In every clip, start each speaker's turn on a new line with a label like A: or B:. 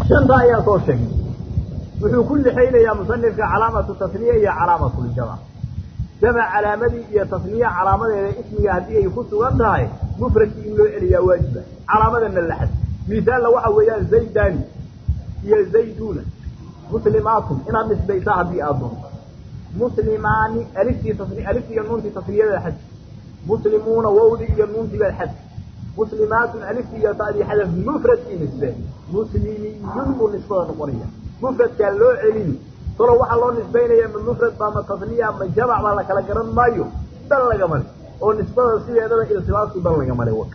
A: shanta ayaa soo sheegnay wuxuu ku lixaynayaa musanifka calaamatu tasniya iyo calaamatuljamac jamac calaamadii iyo tasniya calaamadeeda ismiga haddii ay ku sugan tahay mufradkii in loo celiyaa waajiba calaamadana laxad misaalna waxa weeyaan zaydani iyo zayduna muslimaatun inaad nisbaysaa haddii aad doonto muslimaani aliftii tasni aliftii iyo nuuntii tasniyada xad muslimuuna wawdi iyo nuuntii baad xad muslimaatun aliftii iyo ta'dii xadaf mufradkii nisbe muslimiyun buu nisbada noqonaya mufradkaa loo celini talo waxaa loo nisbaynaya ma mufrad baa ma tasniya ma jamac baa la kala garan maayo dan laga male oo nisbada sideedaba iltibaasku dan laga male waka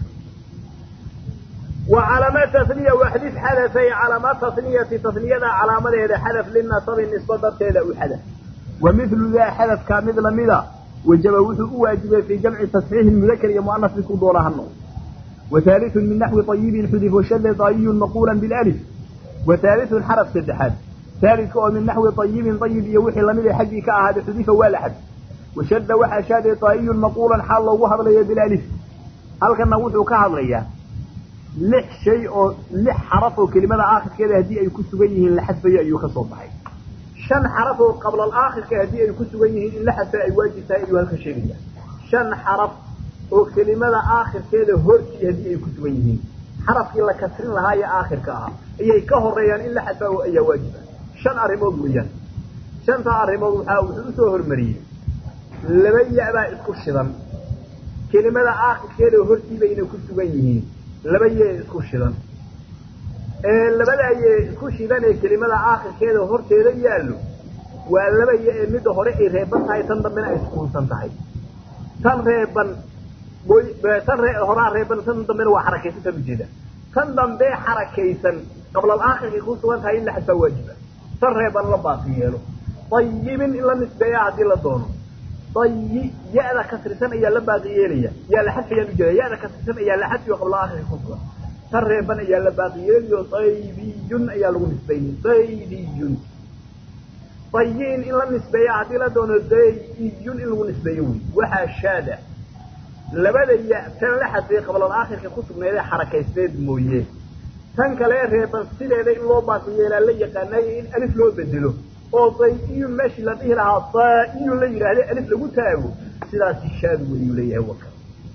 A: wa calaamaat tasniya waxdif xadafay calaamaat tasniyati tasniyada calaamadeeda xadaf linasabi nisba darteeda u xadaf wa milu daa xadafkaa mid lamida wajaba wuxuu u waajibay fii jamci tasxiixi mudakar iyo muanas midku doona hano wa haaliun min naxwi ayibin xudif washade daayiyun maquulan bilif wa haaliun xaraf saddexaad haalidka oo min naxwi ayibin ayib iyo wixii lamid a xaggii ka ahaaday xudifa waa la xad washadda waxaa shaaday daayiyun maquulan xaal loogu hadlayo bilif halkana wuxuu ka hadlayaa lix shay oo lix xaraf oo kelimada aakhirkeeda haddii ay ku sugan yihiin la xadfayo ayuu ka soo baxay shan xaraf oo qabla alaakhirka haddii ay ku sugan yihiin in la xadfa ay waajib tahay ayuu halka sheegaya shan xaraf oo kelimada aakhirkeeda hortii haddii ay ku sugan yihiin xarafkii la kasrin lahaa ee aakhirka ahaa ayay ka horeeyaan in la xadfa ayaa waajiba shan arrimood weeyaan shantaa arrimood waxaa wuxuu usoo hormariyey laba ya-baa isku shidan kelimada aakhirkeeda hortii bayna ku sugan yihiin laba yee isku shidan labada yee isku shidan ee kelimada aakhirkeeda horteeda yaallo waa laba ye ee midda hore ay reeban tahay tan dambena ay sukuunsan tahay tan reeban tan horaa reeban tan dambena waa xarakaysan tan ujeeda tan dambe xarakaysan qablal aakhirkay ku sugan tahay in la xadfaa waajiba tan reeban la baaqi yeelo ayibin in la nisbeeya haddii la doono ayi ya-da kasrisan ayaa la baaqi yeelaya yaa la xadfayaan ujeeda ya-da kasrisan ayaa la xadfiyo qabla aakhirka ku sugan tan reeban ayaa la baaqi yeelayo daybiyun ayaa lagu nisbaynay daydiyun dayin in la nisbeeya haddii la doono daydiyun in lagu nisbeeyo wey waxaa shaada labada ya tan la xadfay qablal aakhirka ku sugneedee xarakaysneed mooye tan kale reeban sideeda in loo baaqi yeelaa la yaqaanayo in alif loo bedelo oo daydiyun meeshii la dhihi lahaa daiyun la yidhaahde alif lagu taago sidaasi shaadu weyuu leeyahay waka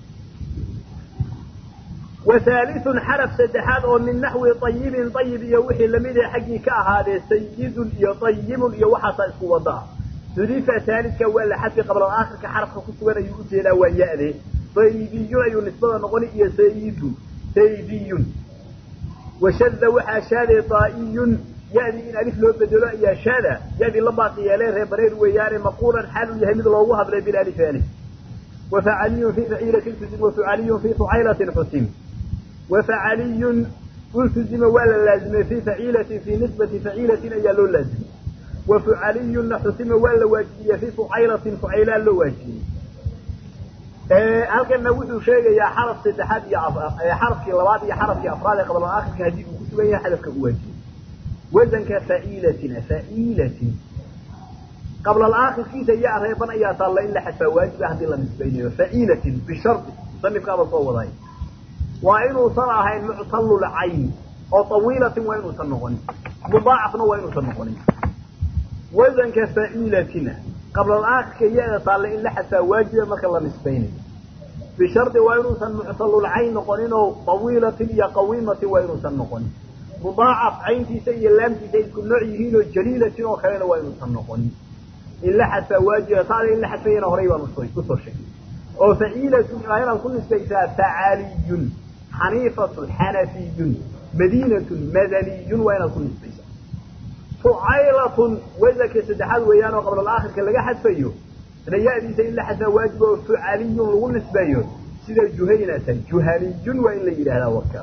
A: wahaaliun xaraf saddexaad oo min naxwi ayibin ayib iyo wixii lamidee xaggii ka ahaadee sayidun iyo ayibun iyo waxaasaa isku wadaa xudifa haalidka waa la xadfi qabla aakhirka xarafka ku sugan ayuu ujeedaa waa ya-de daydiyun ayuu nisbada noqoni iyo sayidun saydiyun washada waxaa shaadee daa'iyun ya-dii in alif loo bedelo ayaa shaada ya-dii la baaqi yeelee reebareer weeyaane maquulan xaal uu yahay mid loogu hadlay bilaalif alif wafacaliyun fi faciilatin xusim wafacaliyun fi fucaylatin xusim wafacaliyun ultuzima waa la laazimay fi faciilatin fi nisbati faciilatin ayaa loo laazimay wafucaliyunna xusima waa la waajibiyey fi fucaylatin fucaylaa loo waajibiyey halkana wuxuu sheegayaa xaraf saddexaad iyo xarafkii labaad iyo xarafkii afraad ee qabla aakhirka haddii uu ku sugan yahay xadafka u waajibiyey wasanka faciilatin faciilatin qabla aakhirkiisa yaa reeban ayaa taalla in la xadfaa waajiba haddii la nisbaynayo faciilatin bishardi musanifkaaba soo waday waa inuusan ahayn muctallul cayn oo tawiilatin waa inuusan noqonin mudaacafna waa inuusan noqonin wasanka faciilatina qabla aakhirka ya-da taalla in la xadfaa waajiba marka la nisbaynayo bishardi waa inuusan muctallul cayn noqonin oo tawiilatin iyo qawiimatin waa inuusan noqonin mudaacaf cayntiisa iyo laamtiisa isku nooc yihiin oo jaliilatin oo kalena waa inuusan noqonin in la xadfaa waajiba taada in la xadfayana horay baan usoo sheegay oo faciilatun waa inaad ku nisbaysaa facaaliyun xaniifatun xanafiyun madiinatun madaniyun waa inaad ku nisbaysaa fucaylatun wasanka saddexaad weeyaan oo qabla aakhirka laga xadfayo raya-diisa in la xadfaa waajiba oo fucaliyun lagu nisbeeyo sida juhaynatan juhaliyun waa in la yidhahdaa warkaa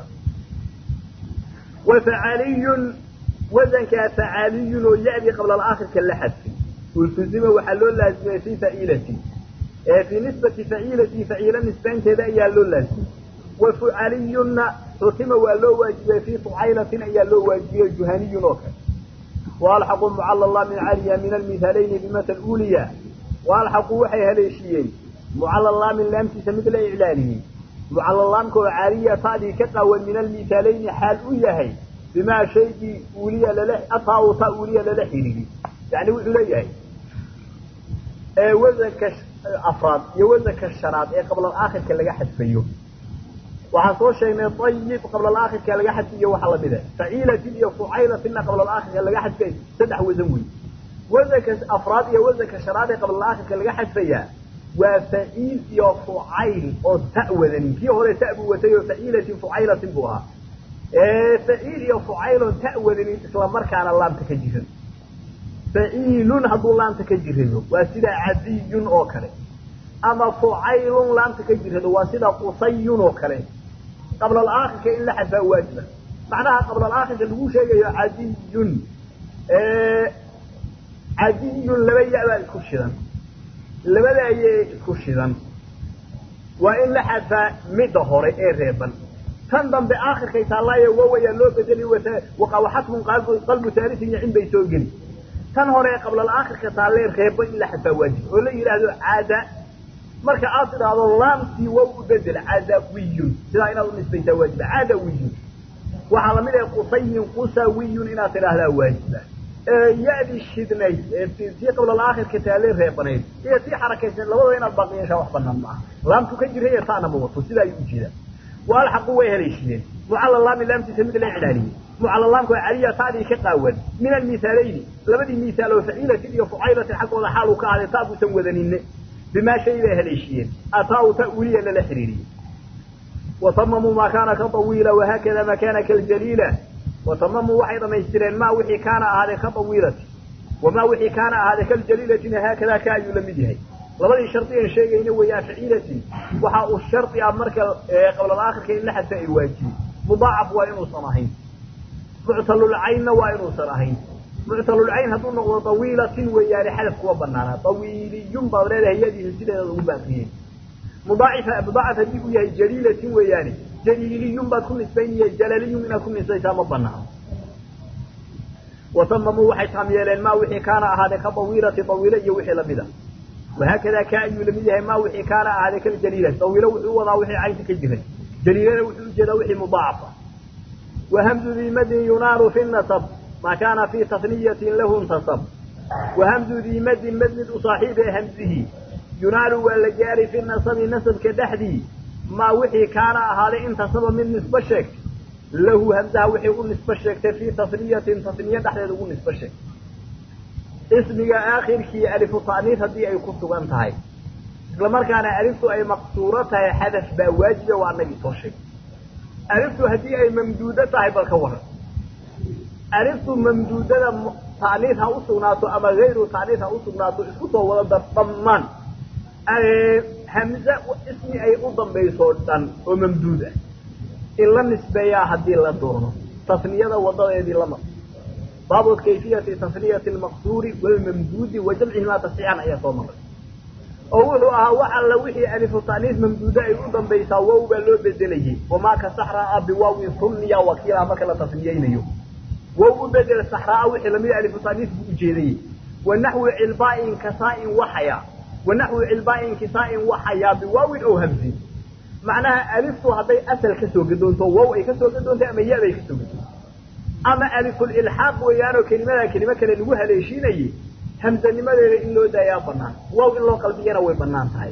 A: wa facaliyun wasankaa facaaliyun oo ya-dii qabla aakhirka la xadfay ultuzima waxaa loo laazimay fi faciilatin ee fii nisbati faciilati faciilo nisbaynteeda ayaa loo laazimay wa fucaliyunna xutima waa loo waajibiyey fii fucaylatin ayaa loo waajibiyey juhaniyun oo kale waalxaqu mucallala min caliya min almihaalayni bimatal uliya waalxaqu waxay haleeshiyeen mucallalaamin laamtiisa mid la iclaaliyey mucallalaamka oo caaliya ta'dii ka qaawan min almihaalayni xaal u yahay bimaa shaygii uuliya lala ataa ta uuliya lala xidhiidhi yani wuxuu leeyahay wasanka afraad iyo wasanka shanaad ee qablaalaakhirka laga xadfayo waxaan soo sheegnay ayib qablaalaakhirka laga xadfiyo waxa lamida faciilatin iyo fucaylatinna qablaalaakhirka laga xadfay saddex wasan wey wasanka afraad iyo wasanka shanaad ee qablaalaakhirka laga xadfayaa waa faciil iyo fucayl oo ta wadanin kii hore ta buu watay oo faciilatin fucaylatin buu ahaa faciil iyo fucaylon ta wadanin isla markaana laamta ka jiran faciilun hadduu laamta ka jirado waa sida cadiyun oo kale ama fucaylun laamta ka jirado waa sida qusayun oo kale qablaalaakhirka in la xadfaa waajiba macnaha qablaalaakhirka lagu sheegayo cadiyun cadiyun laba ya-baa isku shidan labada ayee isku shidan waa in la xadfaa midda hore ee reeban tan dambe aakhirkay taallaayo wawayaa loo bedeli waqawaxatmun qalbu taarisin yacin bay soo geli tan hore ee qablaalaakhirka taallee reeba in la xadfaa waajib oo la yidhaahdo caada marka aad tidhaahdo laamtii wow u bedel cadawiyun sidaa inaad u nisbaysaa waajiba cadawiyun waxaa lamid ah qusayin qusawiyun inaad tidhaahdaa waajiba ya-dii shidnayd tii qablaalaakhirka taallee reebanayd iyo tii xarakaysan labadaba inaad baaqi yeeshaa wax banaan maaha laamtu ka jira iyo taana ma wato sidaa ayuu ujeedaa waalxaqu way haleeshiyeen mucalla laami laamtiisa mid la iclaaliyey mucalla laamka waa caliya taadii ka qaawan min almihaalayni labadii mihaal oo faciilatin iyo fucaylatin xaggooda xaal uu ka ahday taa buusan wadaninne bimaa shay bay haleeshiyeen ataa-u ta uliya lala xiriiriyey watamamuu maa kaana ka tawiila wahaakada maa kaana kaljaliila watamamuu waxay dhamaystireen maa wixii kaana ahaaday ka tawiilati wamaa wixii kaana ahaaday kaljaliilatina haakadaa ka ayuu la mid yahay labadii shardiyan sheegayna weeyaan faciilatin waxa uu shardi ah marka qablaalaakhirka in la xadfa ay waajibi mudaacaf waa inuusan ahayn muctalulcaynna waa inuusan ahayn muctalulcayn hadduu noqdo tawiilatin weeyaane xadaf kuwa banaanaa tawiiliyun baad leedahay yadiisa sideeda ugu baaqiyey mudaacif mudaacaf haddii uu yahay jaliilatin weeyaane jaliiliyun baad ku nisbaynaya jalaliyun inaad ku nisbaysaa ma banaano watamamuu waxay taam yeeleen maa wixii kaana ahaaday ka tawiilati tawiilo iyo wixii lamid a wahaakada ka ayuu lamid yahay maa wixii kaana ahaaday kaljaliila tawiilo wuxuu wadaa wixii caynta ka jiray jaliilana wuxuu ujeedaa wixii mudaacafa wahamdu dii madin yunaaru fi nasab maa kaana fii tasniyatin lahu intasab wahamdu dii madin mad mid u saaxiib ee hamsihi yunaalu waa la gaari fi nasabi nasabka dhexdii maa wixii kaana ahaaday intasaba mid nisbo sheegtay lahu hamsaha wixii u nisbo sheegtay fii tasniyatin tasniye dhexdeeda ugu nisbo sheegtay ismiga aakhirkii alifu ta'niis haddii ay ku sugan tahay isla markaana aliftu ay maqsuuro tahay xadaf baa waajiba waa anagii soo sheegay aliftu haddii ay mamduudo tahay bal ka waran aliftu mamduudada ta'niis ha u sugnaato ama hayru ta'niis ha u sugnaato isku soo wada dar dhammaan hamze ismi ay u dambayso dhan oo mamduud ah in la nisbeeyaa haddii la doono tasniyada wadadeedii lama baabu kayfiyati tasniyati almaqsuuri walmamduudi wa jamcihimaa tasxiixan ayaa soo maray oo wuxuu ahaa wax alla wixii alifu ta'niis mamduuda ay u dambaysaa wow baa loo bedelayay wamaa ka saxraa biwaawin sunniya wakiilaha marka la tasniyeynayo wow u bedel saxraa wixii lamid alifu ta'niis buu ujeedayey wa naxwi cilbaa'in kasaa'in waxaya wa naxwi cilbaa'in kisaa'in waxayaa biwaawin ow hamsin macnaha aliftu hadday asal kasoo gadoonto wow ay kasoo gadoontay ama ya-bay kasoo gadoonto ama alifulilxaaq weeyaanoo kelimada kelimo kale lagu haleeshiinayey hamsanimadeeda in loo daayaa banaan waaw in loo qalbiyana way banaan tahay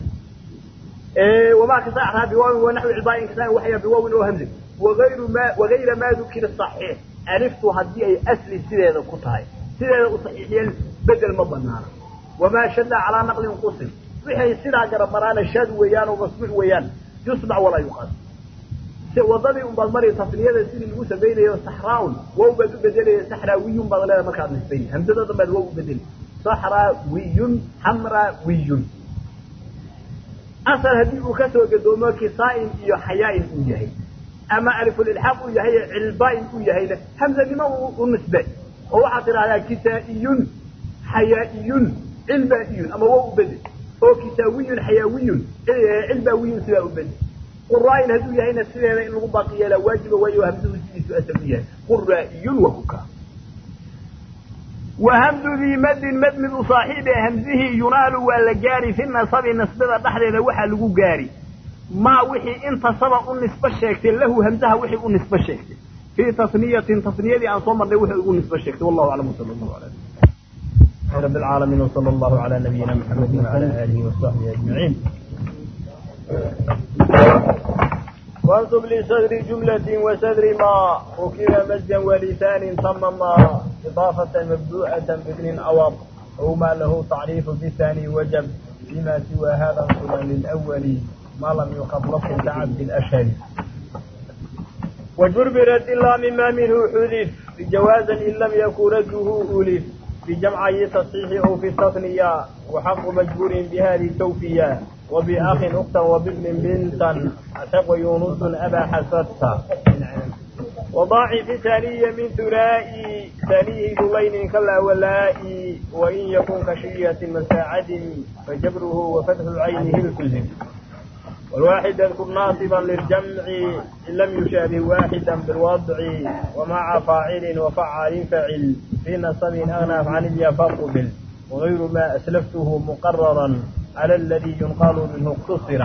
A: wamaa kasaxraa biwaawin wanaxwi cilbaain kasaa waxya biwaawin oo hamzin waayru ma wagayra maa dukira saxiix aliftu haddii ay asli sideeda ku tahay sideeda u saxiixiyeen bedel ma banaana wamaa shada calaa naqlin qusim wixay sidaa garabaraana shaad weeyaan oo masbuuc weeyaan yusbac walaa yuqaas wadadii un baad mari tasniyada sidii lagu samaynayo saxraaun wow baad u bedelaya saxraawiyun baad leeda markaad nisbayn hamsada dambaad wow u bedeli saxraawiyun xamraawiyun asal haddii uu kasoo gadoomo kisaa-in iyo xayaa-in uu yahay ama alifulilxaaq uu yahay cilbaa-in uu yahayna hamsanimo u nisbe oo waxaad tidhahdaa kisaa-iyun xayaa-iyun cilbaa-iyun ama wow u bedel oo kisaawiyun xayaawiyun cilbaawiyun sidaa u bedel quraain hadduu yahayna sideeda in lagu baaqi yeelaa waajiba waayo hamsuhu sidiisu asal u yahay quraa'iyun wa kuka wa hamdu dii madin mad mid u saaxiib ee hamsihii yunaalu waa la gaari fi nasabi nasbada dhexdeeda waxaa lagu gaari maa wixii intasaba u nisbo sheegtay lahu hamsaha wixii u nisbo sheegtay fii tasniyatin tasniyadii aan soo marnay wuxuu igu nisbo sheegtay wallahu aclam sala allahu ala رب العالمين وصلى الله على نبينا محمد وعلى آله وصحبه أجمعين وانصب لصدر جملة وصدر ما ركب مزجا ولسان تم ما إضافة مبدوءة بابن أوض أو ما له تعريف بالثاني وجب فيما سوى هذا انصبا للأول ما لم يخف لفظ كعبد الأشهر وجربرت إلا مما منه حذف بجوازا إن لم يكن رده أولف بجمعي تصحيح أو في التثنية وحق مجبور بهذه التوفية وبأخ أختا وبابن بنتا أشق يونس أبا حسدتا وضاعف ثانية من ثنائي ثانيه ذلين كلا ولائي وإن يكن كشية مساعد فجبره وفتح عينه الكزم والواحد يذكر ناصبا للجمع إن لم يشابه واحدا بالوضع ومع فاعل وفعال فعل في نصب أغنى عن اليفقبل وغير ما أسلفته مقررا على الذي ينقال منه اقتصر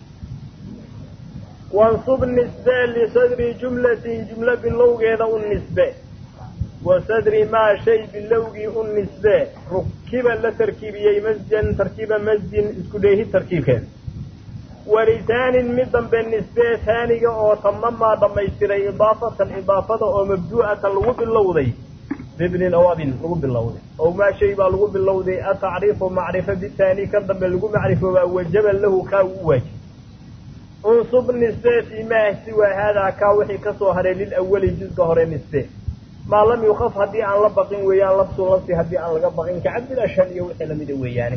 A: وانصب النسبة لصدر جملة جملة باللوغ هذا النسبة وصدر ما شيء باللوغ النسبة ركبا لتركيبية مزجا تركيبا مزج اسكديه تركيب كذا ولسان مدن بالنسبة ثانية أو تمما ضميستري إضافة إضافة أو مبدوءة لغو باللوضي بابن أواب لغو باللوضي أو ما شيء لغو باللوضي التعريف معرفة بالثاني كذب لغو معرفة وجب له كاوج انصب النسبة فيما سوى هذا كاوحي كسوهر للأول جزء هر النسبة ما لم يخف هدي عن لبقين ويان لبس لبس هدي عن لبقين كعبد الأشهر يوحي لم يدوي يعني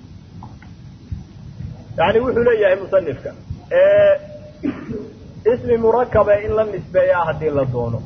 A: يعني wuxuu leeyahay musanifka ismi murakaba in la nisbeeyaa haddii la doono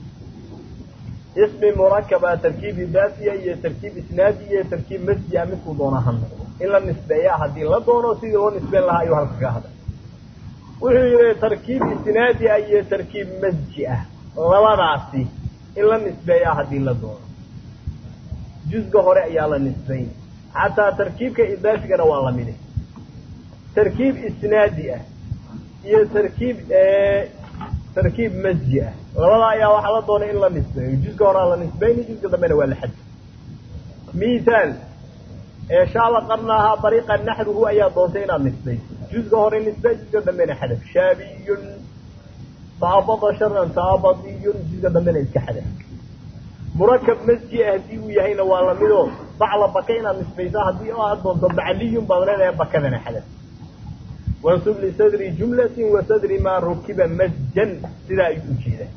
A: ismi murakaba tarkiib idaafiya iyo tarkiib isnaadi iyo tarkiib masjiya midkuu doona ha noqdo in la nisbeeyaa haddii la doono sidii loo nisbeen lahaa ayuu halka ka hadlay wuxuu yihi tarkiib isnaadi ah iyo tarkiib masji ah labadaasi in la nisbeeyaa haddii la doono jusga hore ayaa la nisbayn xataa tarkiibka idaafigana waa lamide tarkiib isnaadi ah iyo tarkiib tarkiib masji ah labada ayaa waxaa la doonay in la nisbeeyo juska horaa la nisbayni juska dambena waa la xadfi mithaal shaaba qarnaahaa bariiqa naxruhu ayaa doontay inaad nisbayso juska hore nisbey juska dambena xadaf shaabiyun taabada sharan taabadiyun juska dambena iska xadaf murakab masji ah haddii uu yahayna waa lamidoo bacla baka inaad nisbayso haddii aad doonto bacliyun baad leedahay bakadana xadaf wansub lisadri jumlatin wasadri maa rukiba masjan sidaa ayuu ujeedaa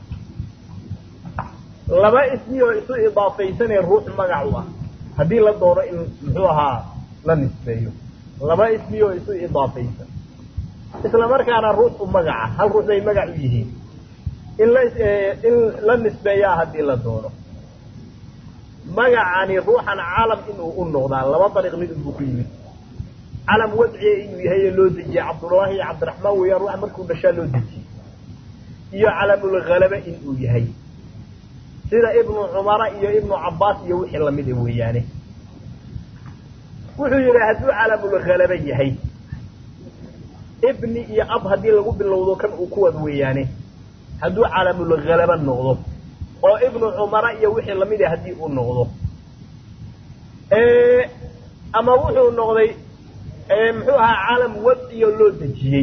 A: laba ismi oo isu idaafaysanee ruux magac u ah haddii la doono in muxuu ahaa la nisbeeyo laba ismi oo isu idaafaysan isla markaana ruux u magaca hal ruux bay magac u yihiin in la in la nisbeeyaa haddii la doono magacani ruuxan calam inuu u noqdaa laba dariiq mid unbuu ku yimid calam wadciya inuu yahay loo dejiyey cabdullaahi iyo cabdiraxmaan weeyaan ruuxa markuu dhashaa loo dejiyey iyo calamulhalaba inuu yahay sida ibnu cumara iyo ibnu cabbaas iyo wixii lamid a weeyaane wuxuu yidhi hadduu calamulhalaba yahay ibni iyo ab haddii lagu bilowdo kan uu kuwad weeyaane hadduu calamulhalaba noqdo oo ibnu cumara iyo wixii lamid a haddii uu noqdo ama wuxuu noqday muxuu ahaa calam wadciyo loo dejiyey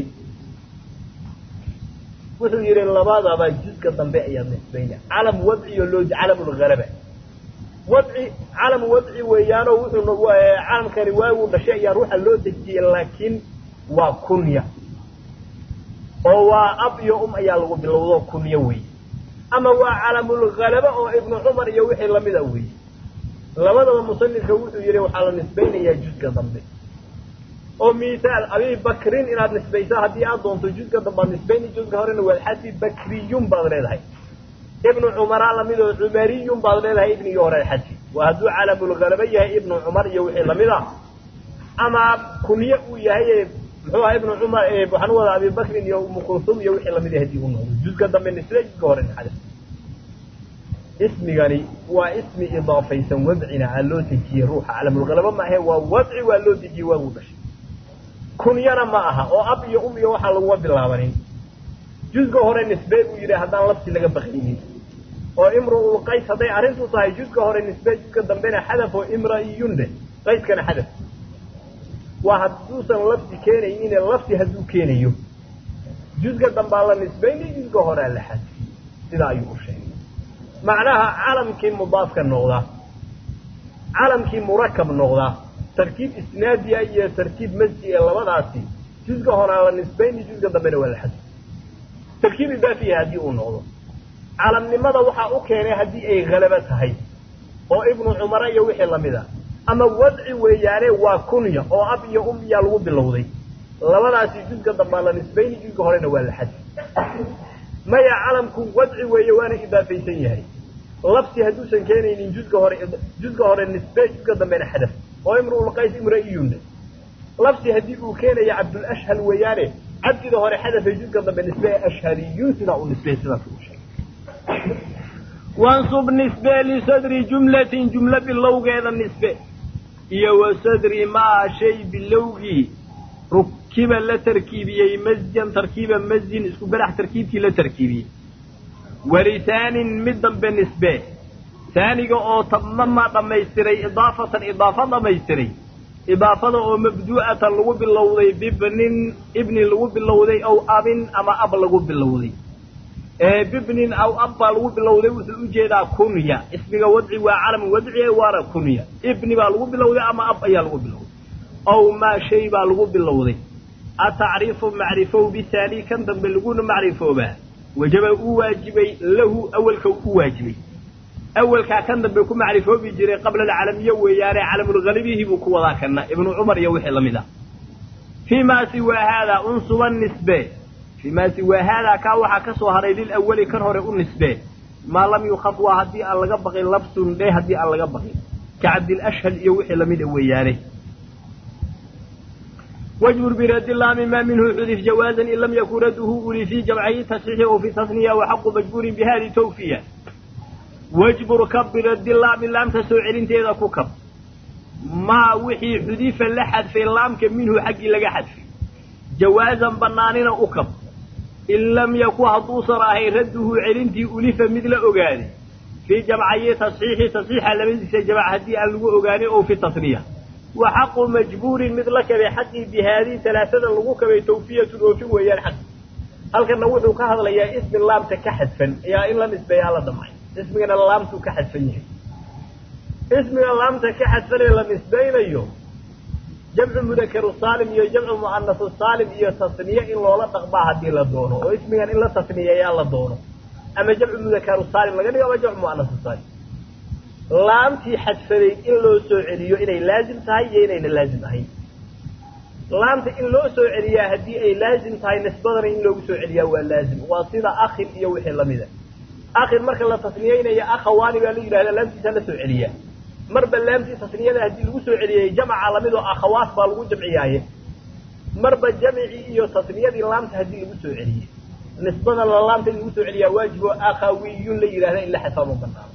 A: wuxuu yihi labadaba juska dambe ayaad nisbayna calam wadciyo loo calamulhalaba wadci calam wadci weeyaano wuxuu calamkani waaguu dhashay ayaa ruuxa loo dejiyey laakiin waa kunya oo waa ab iyo um ayaa lagu bilowdo kunyo wey ama waa calamulhalaba oo ibnu cumar iyo wixii lamida wey labadaba musanifka wuxuu yihi waxaa la nisbaynayaa juska dambe oo mithaal abi bakrin inaad nisbaysa haddii aad doonto juska dambaad nisbayni juska horena waad xadfi bakriyun baad leedahay ibnu cumara lamid oo cumariyun baad leedahay ibnigii hore xadfi waa hadduu calamulhalaba yahay ibnu cumar iyo wixii lamid a ama kunye uu yahay muxuu aha ibnu cumar waxaan u wadaa abi bakrin iyo umu kulsum iyo wixii lamid hadii uu noqdo juska dambe nisbe juska hore xadf ismigani waa ismi idaafaysan wadcina aa loo dejiyey ruuxa calamulhalaba maahe waa wadci waa loo dejiyey waaguu dhashay kunyana ma aha oo ab iyo um iyo waxaa laguma bilaabanin jusga hore nisbee buu yidhi haddaan labsi laga bakaynin oo imru'ul qays hadday arrintu tahay juzka hore nisbe juzka dambena xadaf oo imra'iyun dheh qayskana xadaf waa hadduusan lafdi keenaynine lafdi hadduu keenayo juzka dambaa la nisbayni juzka horea la xadfi sidaa ayuu u sheegay macnaha calamkii mudaafka noqda calamkii murakab noqda tarkiib isnaadiya iyo tarkiib masji ee labadaasi juzka horaa la nisbayni juzka dambena waa la xadfi tarkiib idaafiya haddii uu noqdo calamnimada waxaa u keenay haddii ay halabo tahay oo ibnu cumara iyo wixii lamid a ama wadci weeyaane waa kunya oo ab iyo um iyaa lagu bilowday labadaasi juzka dambaa la nisbayni juzka horena waa la xadfi maya calamku wadci weeye waana idaafaysan yahay lafsi hadduusan keenaynin juzka hore juzka hore nisbe juzka dambena xadaf oo imruulqays imra-iyunne lafsi haddii uu keenaya cabdulashhal weeyaane cabdida hore xadafay juzka dambe nisbe ashhariyun sidaa u nisbey sidaas uu sheegay
B: wansub nisbe lisadri jumlatin jumlo bilowgeeda nisbe iyo wa sadri maa shay bilowgii rukiba la tarkiibiyey masjan tarkiiba masjin isku barax tarkiibkii la tarkiibiyey walisaanin mid dambe nisbe saaniga oo tamama dhammaystiray idaafatan idaafa dhammaystiray idaafada oo mabduu'atan lagu bilowday bibnin ibni lagu bilowday aw abin ama ab lagu bilowday bibnin aw ab baa lagu bilowday wuxuu ujeedaa kunya ismiga wadci waa calam wadci waana kunya ibni baa lagu bilowday ama ab ayaa lagu bilowday aw maa shay baa lagu bilowday atacriifu macrifow bihaani kan dambe laguna macrifoobaa wajaba uu waajibay lahu awelka u waajibay awelkaa kan dambe ku macrifoobi jiray qabla alcalamiye weeyaane calamulghalibihi buu ku wadaa kana ibnu cumar iyo wixii lamid ah fii maa siwaa haadaa unsuba nisbe fii maa siwaa haadaa kaa waxaa ka soo haray lilawali kan hore u nisbe maa lam yukhaf waa haddii aan laga baqin labsun dhe haddii aan laga baqin ka cabdilashhal iyo wixii lamida weeyaane wajbur biradi laami maa minhu xudif jawaazan in lam yakun radduhu uli fii jamcayi tasxiixi oo fi tasniya waxaqu majbuurin bihadi tawfiya wajbur kab biradi laami laamta soo celinteeda ku kab maa wixii xudifa la xadfay laamka minhu xaggii laga xadfay jawaazan banaanina u kab in lam yakun hadduusan ahayn radduhu celintii ulifa mid la ogaaday fii jamcayi tasxiixi tasxiixa labadiisa jamc haddii aan lagu ogaanay oo fi tasniya wa xaqu majbuurin mid la kabay xaqii bi haadihi talaasada lagu kabay tawfiyatun oofin weeyaan xaq halkana wuxuu ka hadlayaa ismi laamta ka xadfan ayaa in la nisbeeyaa la damcay ismigana laamtuu ka xadfan yahay ismiga laamta ka xadfan ee la nisbaynayo jamcu mudakaru saalim iyo jamcu mu'anasu saalim iyo tasniye in loola dhaqbaa haddii la doono oo ismigan in la tasniyeeyaa la doono ama jamcu mudakaru saalim laga dhigo ama jamcu mu'anasu saalim laamtii xadfaday in loo soo celiyo inay laazim tahay iyo inayna laazim ahayn laamta in loo soo celiyaa haddii ay laazim tahay nisbadana in loogu soo celiyaa waa laazim waa sida akhin iyo wixii lamida akhin marka la tasniyeynayo akhawaani baa la yidhahda laamtiisa la soo celiyaa marba laamtii tasniyada haddii lagu soo celiyay jamca lamid oo akhawaat baa lagu jamciyaaye marba jamcii iyo tasniyadii laamta haddii lagu soo celiyey nisbadana laamta in lagu soo celiyaa waajib oo akhawiyun la yidhahda in la xadfaa ma banaano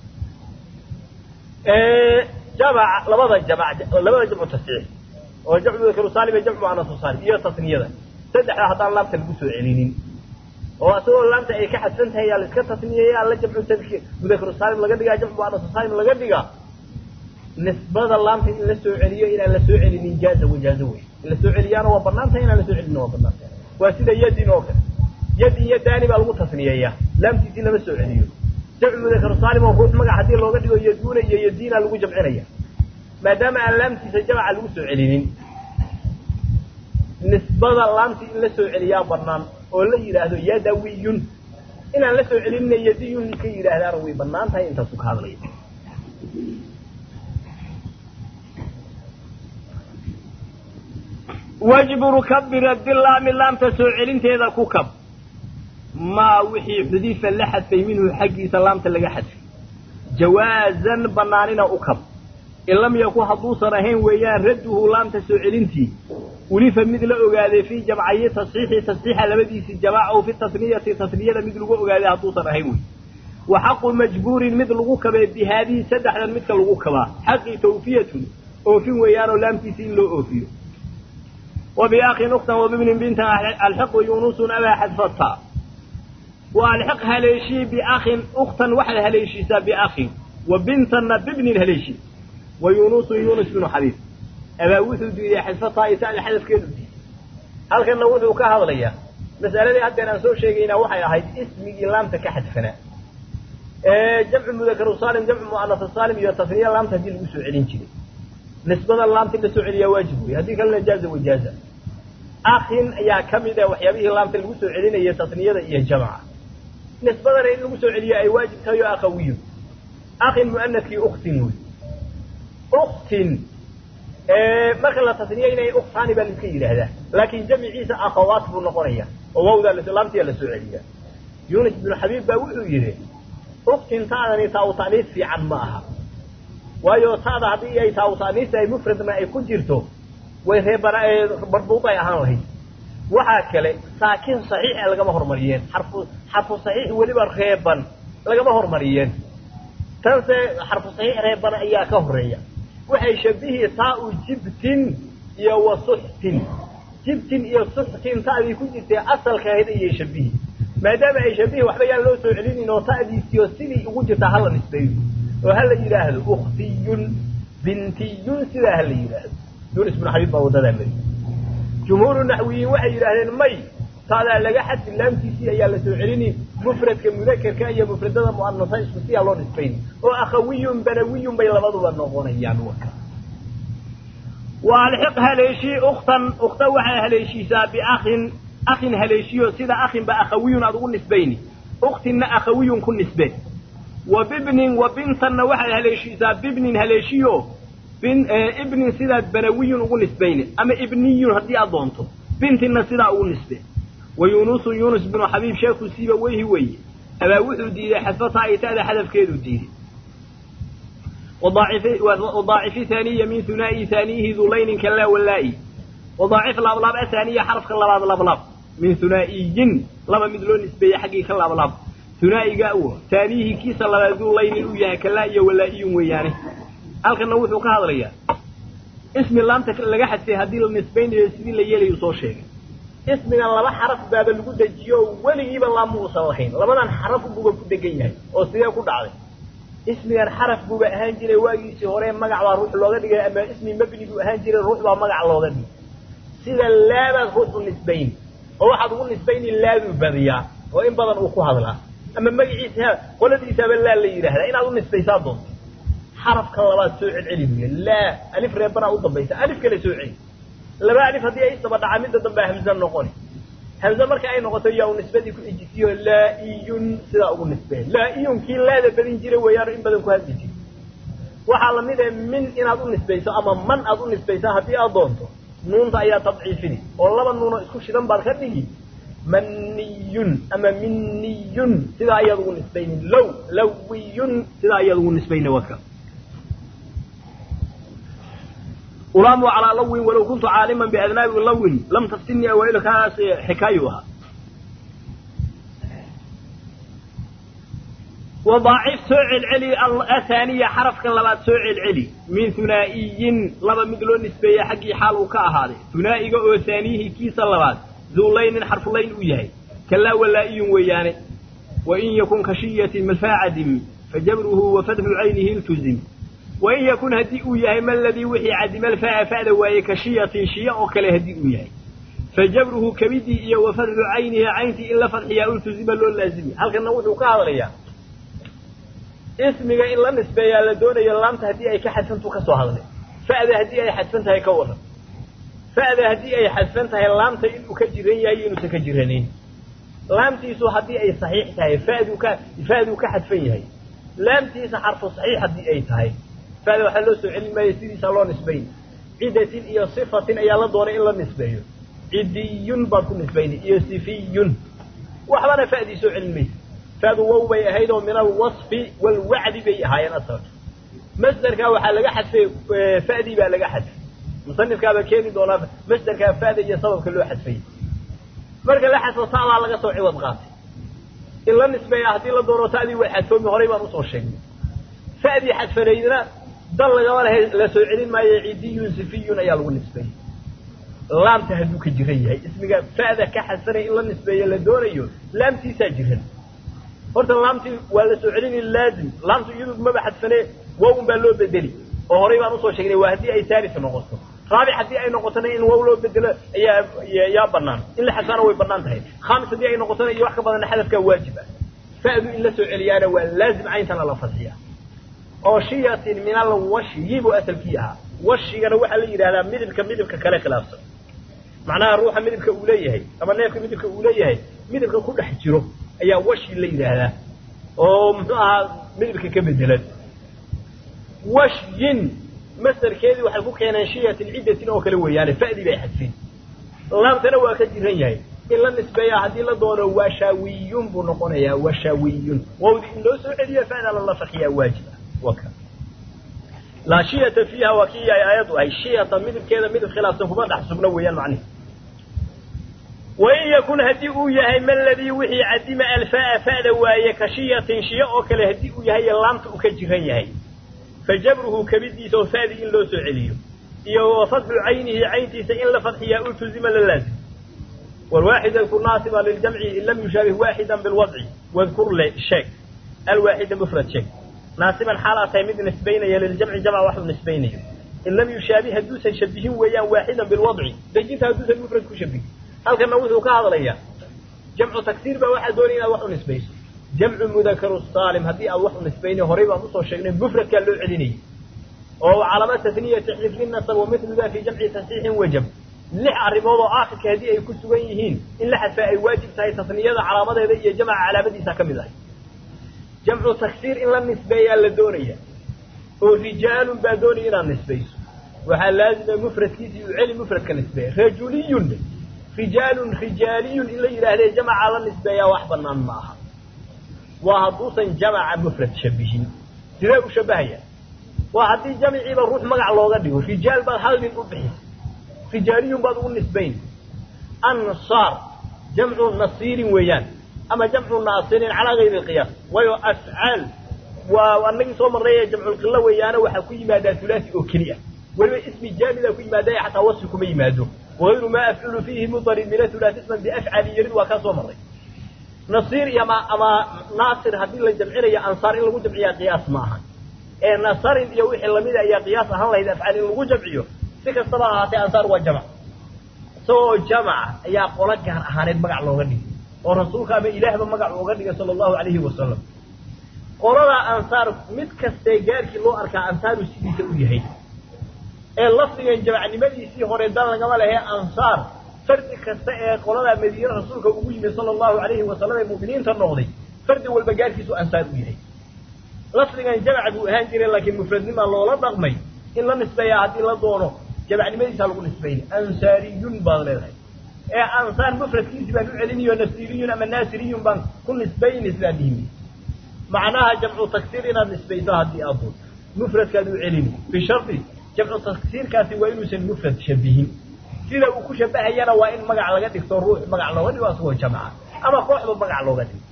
B: jamc labada jamc labada jamcu tasxiix oo jamcu mudakaru saalim iyo jamcu mu'anasu saalim iyo tasniyada saddexda haddaan laamta lagu soo celinin oo asagoo laamta ay ka xadfan tahay yaa la iska tasniyeeyaa la jamcu tadkiir mudakaru saalim laga dhigaa jamcu mu'anasu saalim laga dhigaa nisbada laamta in la soo celiyo inaan la soo celinin jaaza wajaazo wey in la soo celiyaana waa banaan tahay inaan la soo celinin waa banaan tahay waa sida yadin oo kale yadin iyo daani baa lagu tasniyeeyaa laamtiisii lama soo celiyo jamcu mudakaru saalim oo ruux magac haddii looga dhigo yaduuna iyo yadiina lagu jamcinaya maadaama aan laamtiisa jamca lagu soo celinin nisbada laamtii in la soo celiyaa banaan oo la yidhaahdo yadawiyun inaan la soo celinina yadiyun ka yidhaahdaana way banaan tahay intaasu ka hadlaya wajburu kabira dilaami laamta soo celinteeda ku kab maa wixii xudifa la xadfay minhu xaggiisa laamta laga xadfay jawaazan banaanina u kab in lam yakun hadduusan ahayn weeyaan radduhu laamta soo celintii ulifa mid la ogaaday fii jamcayi tasxiixi tasxiixa labadiisii jamaaca o fi tasniyati tasniyada mid lagu ogaaday hadduusan ahayn wey wa xaqu majbuurin mid lagu kabay bi haadihi saddexdan midka lagu kabaa xaqii tawfiyatun oofin weeyaanoo laamtiisi in loo oofiyo wa biakhin uktan wa bibnin bintan alxiqu yunusun abaa xadfata waalxiq haleeshii biakhin ukhtan waxaad haleeshiisaa biakhin wa bintanna bibnin haleeshii wa yunusu yunus binu xabiib abaa wuxuu diiday xadfataa itaada xadafkeedu diiday halkanna wuxuu ka hadlayaa mas'aladii haddeen aan soo sheegaynaa waxay ahayd ismigii laamta ka xadfanaa jamcu mudakaru saalim jamcu mu'anasa saalim iyo tasniya laamta haddii lagu soo celin jiray nisbada laamta in la soo celiyaa waajib wey haddii kalena jaaza wajaaza akhin ayaa ka mid ah waxyaabihii laamta lagu soo celinaya tasniyada iyo jamca nisbadana in lagu soo celiyo ay waajib tahay oo akhawiyo akhin mu'anadkii uktin wey uktin marka la tasniyeynaya uktaani baa laiska yidhaahdaa laakin jamciisa akhawaat buu noqonaya oo wawdaa laamtiyaa la soo celiyaa yunus binu xabiib baa wuxuu yidhi uktin taadani taa u ta'niis fiican ma aha waayo taada haddii ay taa u ta'niis tahay mufradna ay ku jirto way reebana barbuud ay ahaan lahayd waxaa kale saakin saxiixa lagama hormariyeen xarfu xarfu saxiix weliba reeban lagama hormariyeen tanse xarfu saxiix reeban ayaa ka horeeya waxay shabihi taa-u jibtin iyo wa suxtin jibtin iyo suxtin ta'dii ku jirtay asalka ahayd ayay shabihi maadaama ay shabihi waxba yaan loo soo celinin oo ta'diisiyo sidii ugu jirtaa hala nisbeeyo oo hala yidhaahdo uktiyun bintiyun sidaa hala yidhaahdo yunis bnu xabiib baa wadadaa mari jumhuuru naxwiyiin waxay yidhaahdeen may taadaa laga xadfi laamtiisii ayaa la soo celini mufradka mudakerka iyo mufradada mu'anasa isku siyaa loo nisbayni oo akhawiyun banawiyun bay labaduba noqonayaan waka waalxiq haleeshii uktan ukta waxay haleeshiisaa biakhin akhin haleeshiyo sida akhinba akhawiyun aad ugu nisbayni uktinna akhawiyun ku nisbe wa bibnin wa bintanna waxay haleeshiisaa bibnin haleeshiyo ibnin sidaad banawiyun ugu nisbayni ama ibniyun haddii aad doonto bintinna sidaa ugu nisbe wa yunusu yunus binu xabiib sheeku siiba weyhi weeye abaa wuxuu diiday xadfataa itaada xadafkeedu diiday wadaacifi haaniya min hunaa'i haaniyihi dulaynin kalaa walaa'i wadaacif laablaab ahaaniya xarafka labaad laablaab min hunaa'iyin laba mid loo nisbeeye xaggii ka laablaab hunaa'iga u haaniyihi kiisa labaad dulaynin uu yahay kalaa iyo walaa'iyun weeyaane halkanna wuxuu ka hadlayaa ismi laamta laga xadfay haddii la nisbaynayo sidii la yeelayu soo sheegay ismigan laba xaraf baaba lagu dejiyo oo weligiiba laam uusan lahayn labadan xaraf buuba ku degan yahay oo sidee ku dhacday ismigan xaraf buuba ahaan jiray waagiisii hore magac baa ruux looga dhigay ama ismi mabni buu ahaan jiray ruux baa magac looga dhigay sida laabaad ruux u nisbayn oo waxaad ugu nisbayni laaduu badiyaa oo in badan uu ku hadlaa ama magaciisa qoladiisaaba laa la yidhaahdaa inaad u nisbaysaa doonto xarafka labaad soo celceli buy laa alif reebanaa u dambaysa alif kale soo celi laba alif haddii ay isdaba dhacaa midda dambe hamze noqoni hamze marka ay noqoto yaa u nisbadii ku ejisiyo laa-iyun sidaa ugu nisbeen laa-iyun kii laada badin jira weeyaano in badan ku hadli jira waxaa lamid ah min inaad u nisbayso ama man aad u nisbaysaa haddii aad doonto nuunta ayaa tadciifini oo laba nuunoo isku shidan baad ka dhigi maniyun ama miniyun sidaa ayaad ugu nisbayni low lawiyun sidaa ayaad ugu nisbayni waka ulaamu calaa lawin walow kuntu caaliman biadnaabi lawin lam taftinii awaa'ilu kaas xikaayu ahaa wadaacif soo celceli athaaniya xarafka labaad soo celceli min hunaa'iyin laba mid loo nisbeeye xaggii xaal uu ka ahaaday hunaa'iga oo haaniyihii kiisa labaad duulaynin xarfulayn u yahay kalaa walaa'iyun weeyaane wain yakun kashiyatin malfaacadimi fajabruhu wa fadxu caynihi iltuzim wain yakun haddii uu yahay ma ladii wixii cadima alfaa'a fa'da waaye kashiyatin shiya oo kale haddii uu yahay fajabruhu kabidii iyo wa fadxu caynihi cayntii in la fadxiyaa ultuzima loo laazimi halkana wuxuu ka hadlayaa ismiga in la nisbeeyaa la doonayo laamta haddii ay ka xadfantu ka soo hadlay fa'da haddii ay xadfan tahay ka waran fa'da haddii ay xadfan tahay laamta inuu ka jiran yahay inuusan ka jiranayn laamtiisu haddii ay saxiix tahay fa'duu ka fa'duu ka xadfan yahay laamtiisa xarfu saxiix haddii ay tahay fa'da waxaa loo soo celin maayo sidiisaa loo nisbayn cidatin iyo sifatin ayaa la doonay in la nisbeeyo cidiyun baad ku nisbayni iyo sifiyun waxbana fa'dii soo celin maysa fa'du wow bay ahayd oo min alwasfi walwacdi bay ahaayeen asalka masderkaa waxaa laga xadfay fa'dii baa laga xadfay musanifkaaba keeni doonaa masderkaa fa'da iyo sababka loo xadfay marka la xadfo ta'daa laga soo ciwad qaatay in la nisbeeya haddii la doono ta'dii way xadfoomi horay baan usoo sheegnay fa'dii xadfanaydna dal lagama lahay la soo celin maayo cidiyun sifiyun ayaa lagu nisbeeyey laamta hadduu ka jiran yahay ismiga fa'da ka xadfanaya in la nisbeeyo la doonayo laamtiisaa jiran horta laamtii waa la soo celini laazim laamtu iyadu maba xadfane wow un baa loo bedeli oo horay baan usoo sheegnay waa haddii ay taalis noqoto raabic haddii ay noqotona in wow loo bedelo ayaa yaa banaan in la xadfana way banaan tahay khamis haddii ay noqotona iyo wax ka badanna xadafkaa waajib ah fa'du in la soo celiyaana waa laazim cayntana la fasiya oo shiyatin min alwashyi buu asalkii ahaa washigana waxaa la yidhahdaa midibka midibka kale khilaafsan macnaha ruuxa midibka uu leeyahay ama neefka midibka uu leeyahay midibka ku dhex jiro ayaa washi la yidhaahdaa oo muxuu ahaa midibka ka bedelan washyin masdarkeedii waxay ku keeneen shiyatin ciddatin oo kale weeyaane fa'dii bay xadfeen laamtana waa ka jiran yahay in la nisbeeya haddii la doono washaawiyun buu noqonayaa washaawiyun wawdi in loo soo celiyo fa'da lala fakiyaa waajib ah waka laa shiyata fiiha waa kii ay aayaddu ahay shiyata midibkeeda midib khilaafsan kuma dhex sugno weeyaan macnihi wain yakun haddii uu yahay maladii wixii cadima alfaa fa'da waaye ka shiyatin shiyo oo kale haddii uu yahay laamta uu ka jiran yahay fa jabruhu kabidiisa oo fa'dii in loo soo celiyo iyo wa fadxu caynihi cayntiisa in la fadxiyaa ultuzima la laazim والواحد اذكر ناصبا للجمع إن لم يشابه واحدا بالوضع واذكر لي شيك الواحد مفرد شيك ناصبا حالة تيمد نسبين للجمع جمع واحد نسبين إن لم يشابه هدوسا يشبهه ويان واحدا بالوضع دجيت هدوسا المفرد كشبه هل كان نوثه كهذا ليا جمع تكسير بواحد دونينا واحد نسبين جمع مذكر الصالم هدي أو واحد نسبين هريبا مصر شيء مفرد كان له عدني وهو علامات تثنية تحلف للنصب ومثل ذا في جمع تصحيح وجب lix arrimood oo aakhirka haddii ay ku sugan yihiin in la xadfa ay waajib tahay tasniyada calaamadeeda iyo jamca calaamadiisa ka mid ahay jamcu taksiir in la nisbeeyaa la doonaya oo rijaalun baa doonaya inaad nisbayso waxaa laazima mufradkiisii u celi mufradka nisbeeya rajuliyun rijaalun rijaaliyun in la yidhaahdee jamca la nisbeeyaa wax banaan ma aha waa hadduusan jamaca mufrad shabihin sidee u shabahaya waa haddii jamciiba ruux magac looga dhigo rijaal baad hal nin u bixisa rijaaliyun baad ugu nisbayn ansaar jamcu nasiirin weeyaan ama jamcu naasirin calaa gayri alqiyaas waayo afcaal waa anagii soo marnay ee jamculqilo weeyaana waxaa ku yimaadaa hulaasi oo keliya weliba ismi jaamidaa ku yimaada ee xataa wasfi kuma yimaado wagayru maa afculu fiihi mudarid min ahulaasi isman biafcali yarid waa kaa soo marray nasiir iyo ama ama naasir haddii la jamcinayo ansaar in lagu jamciyaa qiyaas ma aha ee nasarin iyo wixii lamida ayaa qiyaas ahaan lahayd afcaal in lagu jamciyo si kastaba ahaatee ansaar waa jamc isagoo jamaca ayaa qolo gaar ahaaneed magac looga dhigay oo rasuulka ama ilaahba magac uga dhigay sala allahu calayhi wasalam qoladaa ansaar mid kastee gaarkii loo arkaa ansaaru sidiisa u yahay ee lafdigan jamacnimadiisii hore dan lagama lehe ansaar fardi kasta ee qoladaa madiine rasuulka ugu yimid sala allahu calayhi wasalam ee mu'miniinta noqday fardi walba gaarkiisu ansaar u yahay lafdigan jamac buu ahaan jiray laakiin mufradnimaa loola dhaqmay in la nisbeeyaa haddii la doono jamacnimadiisa lagu nisbayni ansaariyun baad leedahay ee ansaar mufradkiisi baan u celinayo nasiriyun ama naasiriyun baan ku nisbayni sidaa dhihimi macnaha jamcu taksiir inaad nisbayso haddii aad doonto mufradkaad u celini bishardi jamcu taksiirkaasi waa inuusan mufrad shabihin sida uu ku shabahayana waa in magac laga dhigto ruux magac looga dhigo asagoo jamca ama kooxba magac looga dhigo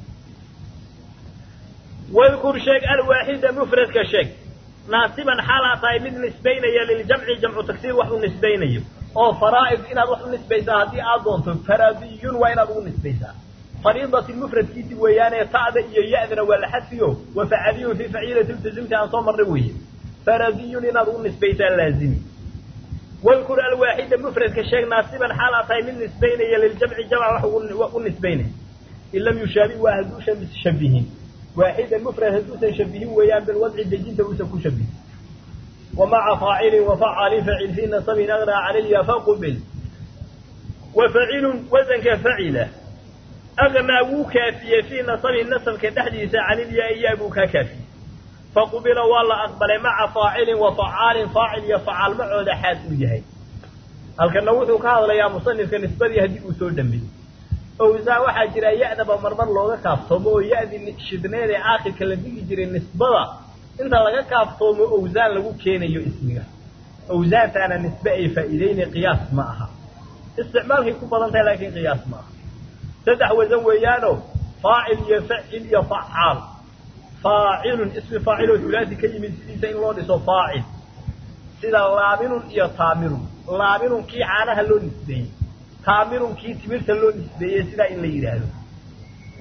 B: wadkur sheeg alwaaxida mufradka sheeg naasiban xaalaa tahay mid nisbaynaya liljamci jamcu taksiir wax u nisbaynayo oo faraa'id inaad wax u nisbaysaa haddii aad doonto faradiyun waa inaad ugu nisbaysaa fariidati mufradkiisi weeyaane ta'da iyo ya'dana waa la xadfiyo wa facaliyun fii faciilati iltizimti aan soo marnay weeye faradiyun inaad ugu nisbaysaa laazimi wadkur alwaaxida mufradka sheeg naasiban xaalaa tahay mid nisbaynaya liljamci jamc wax u nisbaynaya in lam yushaabi waa hadduusan shabihin واحدا مفرد هدوسا شبهين ويان بالوضع الدجين توسا كشبه ومع فاعل وفعال فعل في نصب أغنى عن اليا فقبل وفعل وزن كفعله أغنى وكافية في نصب النصب كتحديث عن اليا إياب كافي فقبل والله أقبل مع فاعل وفعال فاعل يفعل معه حاد وجهي هل كان نوثك هذا يا مصنف كنسبة هدي أسود دمي owsaa waxaa jira ya-daba marmar looga kaaftoomo oo ya-dii shidneed ee aakhirka la dhigi jiray nisbada inta laga kaaftoomo owsaan lagu keenayo ismiga owsaantaana nisbe ay faa'iideyna qiyaas ma aha isticmaalkay ku badan tahay laakiin qiyaas ma aha saddex wasan weeyaano faacil iyo facil iyo facaal faacilun ismi faacil oo hulaasi ka yimid sidiisa in loo dhiso faacil sida laabinun iyo taamirun laabinun kii caanaha loo nisbeeyey taamirun kii timirta loo nisbeeyey sidaa in la yidhaahdo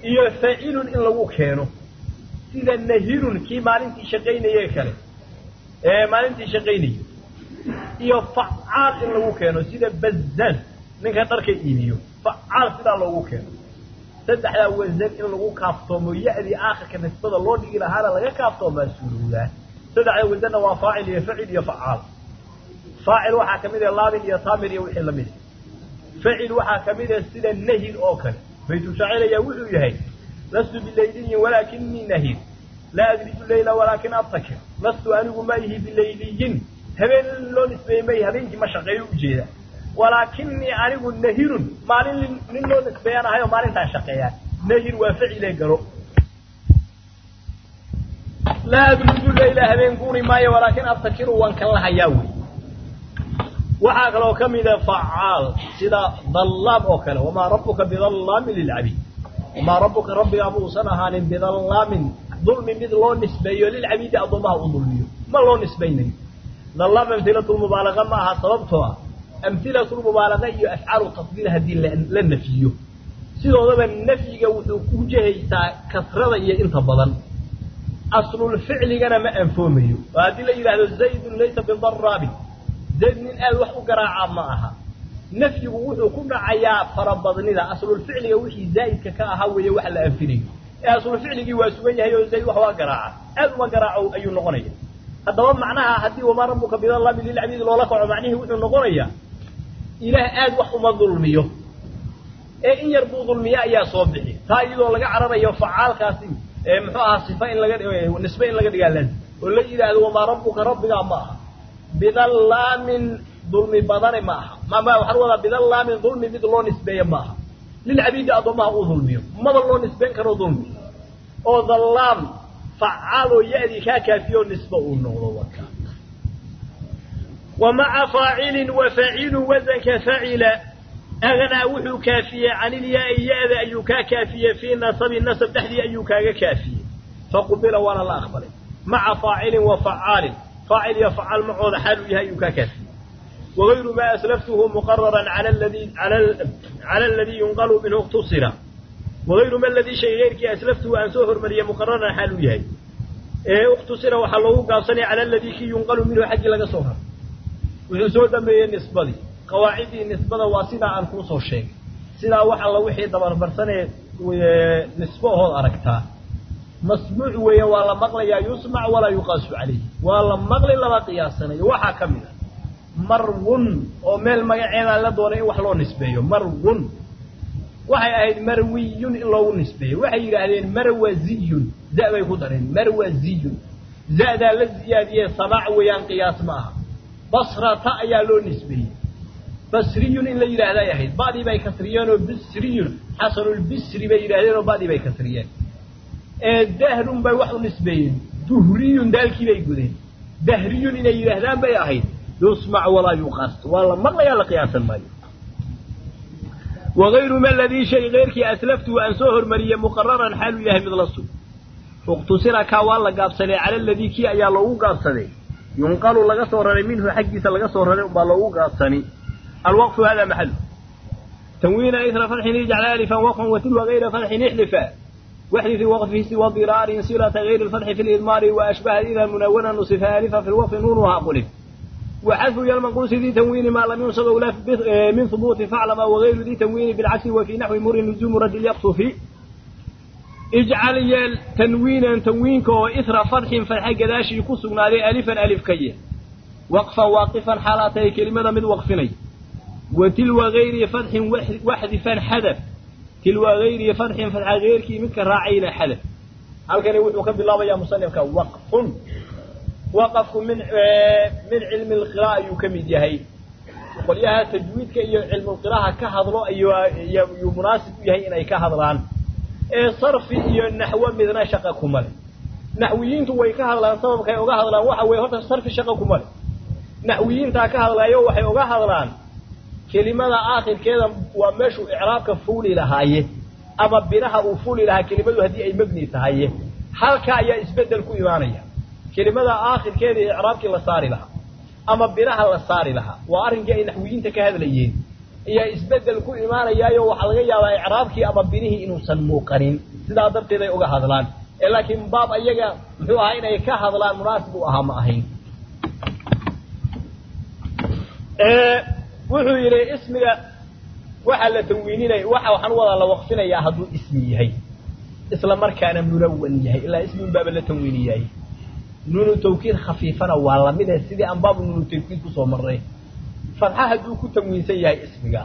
B: iyo faacilun in lagu keeno sida nahirun kii maalintii shaqaynaye kale ee maalintii shaqaynayay iyo facaal in lagu keeno sida bazaan ninka dharka iibiyo facaal sidaa loogu keeno saddexdaa wasan in lagu kaaftoomo ya-dii aakhirka nisbada loo dhigi lahaana laga kaaftoomaa suurowdaa saddexda wasanna waa faacil iyo facil iyo facaal faacil waxaa ka mid ah laabin iyo taamir iyo wixii lamid facil waxaa ka mid ah sida nahir oo kale baytu shaacir ayaa wuxuu yahay lastu bilayliyin walaakinii nahir laa adriju leyla walaakin abtakir lastu anigu ma ihi bilayliyin habeen loo nisbeeyey may habeenkii ma shaqeeyo ujeeda walaakinii anigu nahirun maalin nin loo nisbeeyaan ahay oo maalintaan shaqeeyaan nahir waa facile galo laa adriju leyla habeen guuri maayo walaakin abtakiru waan kan lahayaa wey waxaa kaloo ka mida facaal sida dallaam oo kale wamaa rabbuka bidallaamin lilcabiid wamaa rabbuka rabbigaa muusan ahaanin bidallaamin dulmi mid loo nisbeeyo lilcabiidi addoomaha u dulmiyo ma loo nisbaynayo dallaam amhilatulmubaalaqa ma aha sababtoo ah amhilatulmubaalaqa iyo afcaalu tafdiil haddii la nafiyo sidoodaba nafyiga wuxuu ku jehaysaa kasrada iyo inta badan aslulficligana ma anfoomayo oo haddii la yidhaahdo zaydun laysa bidaraabin zayd nin aad wax u garaacaa ma aha nafyigu wuxuu ku dhacayaa farabadnida aslulficliga wixii zaa'idka ka ahaa weeye wax la anfinayo ee aslulficligii waa sugan yahay oo zayd wax waa garaaca aad uma garaaco ayuu noqonaya haddaba macnaha haddii wamaa rabbuka bidallaamin lilcabiidi loola kaco macnihii wuxuu noqonayaa ilaah aad wax uma dulmiyo ee in yar buu dulmiye ayaa soo bixi taa iyadoo laga cararayo facaalkaasi muxuu ahaa sifa in laga nisbe in laga dhigaa laazim oo la yidhaahdo wamaa rabbuka rabbigaa ma aha bidallaamin dulmi badane ma aha mama waxaan wadaa bidallaamin dulmi mid loo nisbeeye ma aha lilcabiidi addoomaha uu dulmiyo maba loo nisbeyn karo dulmi oo dallaam facaal oo ya-dii kaa kaafiyo nisbe uu noqdo waka wa maca faacilin wa faacilu wasanka facila agnaa wuxuu kaafiyey canilyaa-i ya-da ayuu kaa kaafiyey fii nasabi nasab dhexdii ayuu kaaga kaafiyey faqubila waana la aqbalay maca faacilin wa facaalin faacil iyo facaal macooda xaaluu yahay ayuu kaa kaafiyey wagayru maa aslaftuhu muqararan cala aladii yunqalu minhu iqtusira wagayru ma ladii shay geyrkii aslaftuhu aan soo hormariyey muqararan xaaluu yahay ee ikhtusira waxaa loogu gaabsanaya cala aladii kii yunqalu minhu xaggii laga soo raray wuxuu soo dhameeyey nisbadii qawaaciddii nisbada waa sidaa aan kuu soo sheegay sidaa wax alla wixii dabarbarsanee nisbo ahood aragtaa masmuuc weeye waa la maqlayaa yusmac walaa yuqaasu calayhi waa la maqli lama qiyaasanayo waxaa ka mid a marwun oo meel magaceedaa la doonay in wax loo nisbeeyo marwun waxay ahayd marwiyun in loogu nisbeeyo waxay yidhaahdeen marwaziyun za bay ku dareen marwaziyun za'daa la ziyaadiyee samaac weeyaan qiyaas ma aha basrata ayaa loo nisbeeyey basriyun in la yidhaahday ahayd ba'dii bay kasriyeen oo bisriyun xasanulbisri bay yidhahdeen oo ba'dii bay kasriyeen ee dahrun bay wax u nisbeeyeen duhriyun daalkii bay gudeen dahriyun inay yidhaahdaan bay ahayd yusmac walaa yuqaas waa la maqlayaa la qiyaasan maayo wagayru ma ladii shay keyrkii aslaftuhu aan soo hormariyey muqararan xaaluu yahay mid la sug ikhtusira kaa waa la gaabsaday cala aladii kii ayaa loogu gaabsaday yunqalu laga soo raray minhu xaggiisa laga soo raray ubaa loogu gaabsani alwaqfu hada maxalu tanwiina isra farxin ijcal alifan waqfan watilwa gayra farxin ixlifa waxdisi waqfihi siwa diraarin silata gayri lfatxi fi lidmaari waashbaha ida munawana nusifa alifa fi lwaqfi nuunuha qulif وحذف المنقوص ذي تنوين ما لم ينصب أولا من ثبوت فاعلم وغير ذي تنوين بالعكس وفي نحو مر نجوم رد اليقصف اجعل يل تنوينا تنوينك وإثر فرح فرح قداشي يقصنا ذي ألفا ألف كي وقفا واقفا حالاتي كلمة من وقفني وتلو غير فرح وحذفا حذف تلو غير فرح فرح غير كي منك راعينا حذف هل كان يقول بالله يا مصنف وقف waqafku min min cilmi lqira'a ayuu ka mid yahay qolyaha tajwiidka iyo cilmulqiraha ka hadlo ayuu munaasib u yahay inay ka hadlaan ee sarfi iyo naxwo midna shaqa kuma le naxwiyiintu way ka hadlaan sababkay uga hadlaan waxa weye horta sarfi shaqa kuma le naxwiyiintaa ka hadlaayo waxay uga hadlaan kelimada aakhirkeeda waa meeshuu icraabka fuuli lahaaye ama binaha uu fuuli lahaa kelimadu haddii ay mebni tahaye halka ayaa isbedel ku imaanaya kelimada aakhirkeeda iyo icraabkii la saari lahaa ama binaha la saari lahaa waa arrinkii ay naxwiyiinta ka hadlayeen ayaa isbedel ku imaanayaayo waxaa laga yaabaa icraabkii ama binihii inuusan muuqanin sidaa darteed ay uga hadlaan ee laakiin baab ayaga muxuu ahaa inay ka hadlaan munaasib u ahaa ma ahayn wuxuu yidhi ismiga waxaa la tanwiininaya waxa waxaan wadaa la waqfinayaa hadduu ismi yahay isla markaana munawan yahay ilaa ismiun baaba la tanwiiniyahay nuunu tawkiid khafiifana waa lamide sidii aan baabu nuunu tawkiid kusoo marnay fadxa hadduu ku tanwiinsan yahay ismiga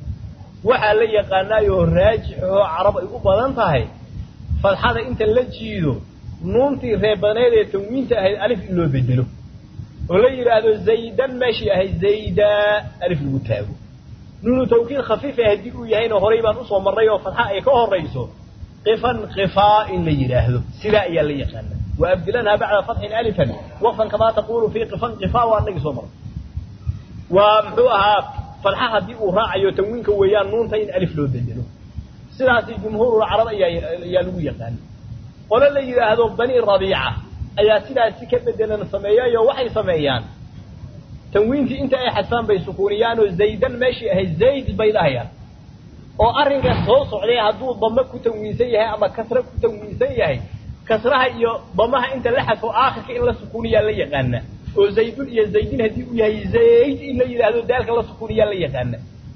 B: waxaa la yaqaanaayoo raajixoo carab ay u badan tahay fadxada inta la jiido nuuntii reebaneed ee tanwiinta ahayd alif in loo bedelo oo la yidhaahdo zaydan meeshii ahayd zayda alif lagu taago nuunu tawkiid khafiifa haddii uu yahayna horay baan usoo marnay oo fadxa ay ka horayso qifan qifaa in la yidhaahdo sidaa ayaa la yaqaana wa abdilanha bacda fatxin alifan waqfan kamaa taqulu fii qifan qifaa waa anagii soo marnay waa muxuu ahaa fadxa haddii uu raacayo tanwiinka weeyaan nuunta in alif loo bedelo sidaasi jumhuurulcarab ayaa ayaa lagu yaqaana qole la yidhaahdo bani rabiica ayaa sidaasi ka bedelan sameeyayo waxay sameeyaan tanwiintii inta ay xadfaan bay sukuuniyaan oo zaydan meeshii ahayd zayd bay dhahayaan oo arrinka soo socday hadduu dame ku tanwiinsan yahay ama kasre ku tanwiinsan yahay kasraha iyo damaha inta la xadfo aakhirka in la sukuuniyaa la yaqaana oo zaydun iyo zaydin haddii uu yahay zayd in la yidhaahdo daalka la sukuuniyaa la yaqaana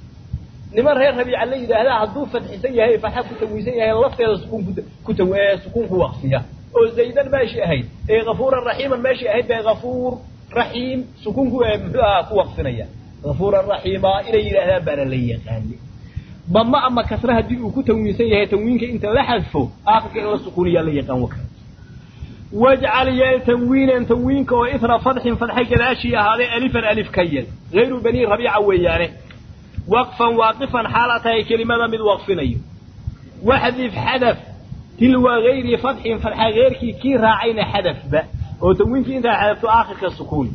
B: niman reer rabiica la yidhaahdaa hadduu fadxisan yahay fatxa ku tanwiinsan yahay lafteeda sukuun ku sukuun ku waqfiya oo zaydan meeshii ahayd ee kafuuran raxiiman meeshii ahayd bay kafuur raxiim sukuunku muxuu ahaa ku waqfinaya kafuuran raxiima inay yidhaahdaan baana la yaqaani dama ama kasre haddii uu ku tanwiinsan yahay tanwiinka inta la xadfo aakhirka in la sukuuniyaa la yaqaan waka wajcal yeel tanwiinan tanwiinka oo itra fadxin fadxa gadaashii ahaaday alifan alif ka yel hayru bani rabiica weeyaane waqfan waaqifan xaala tahay kelimada mid waqfinayo waxdif xadaf tilwa hayri fadxin fadxa heyrkii kii raacayna xadafba oo tanwiinkii intaa xadafto aakhirka sukuun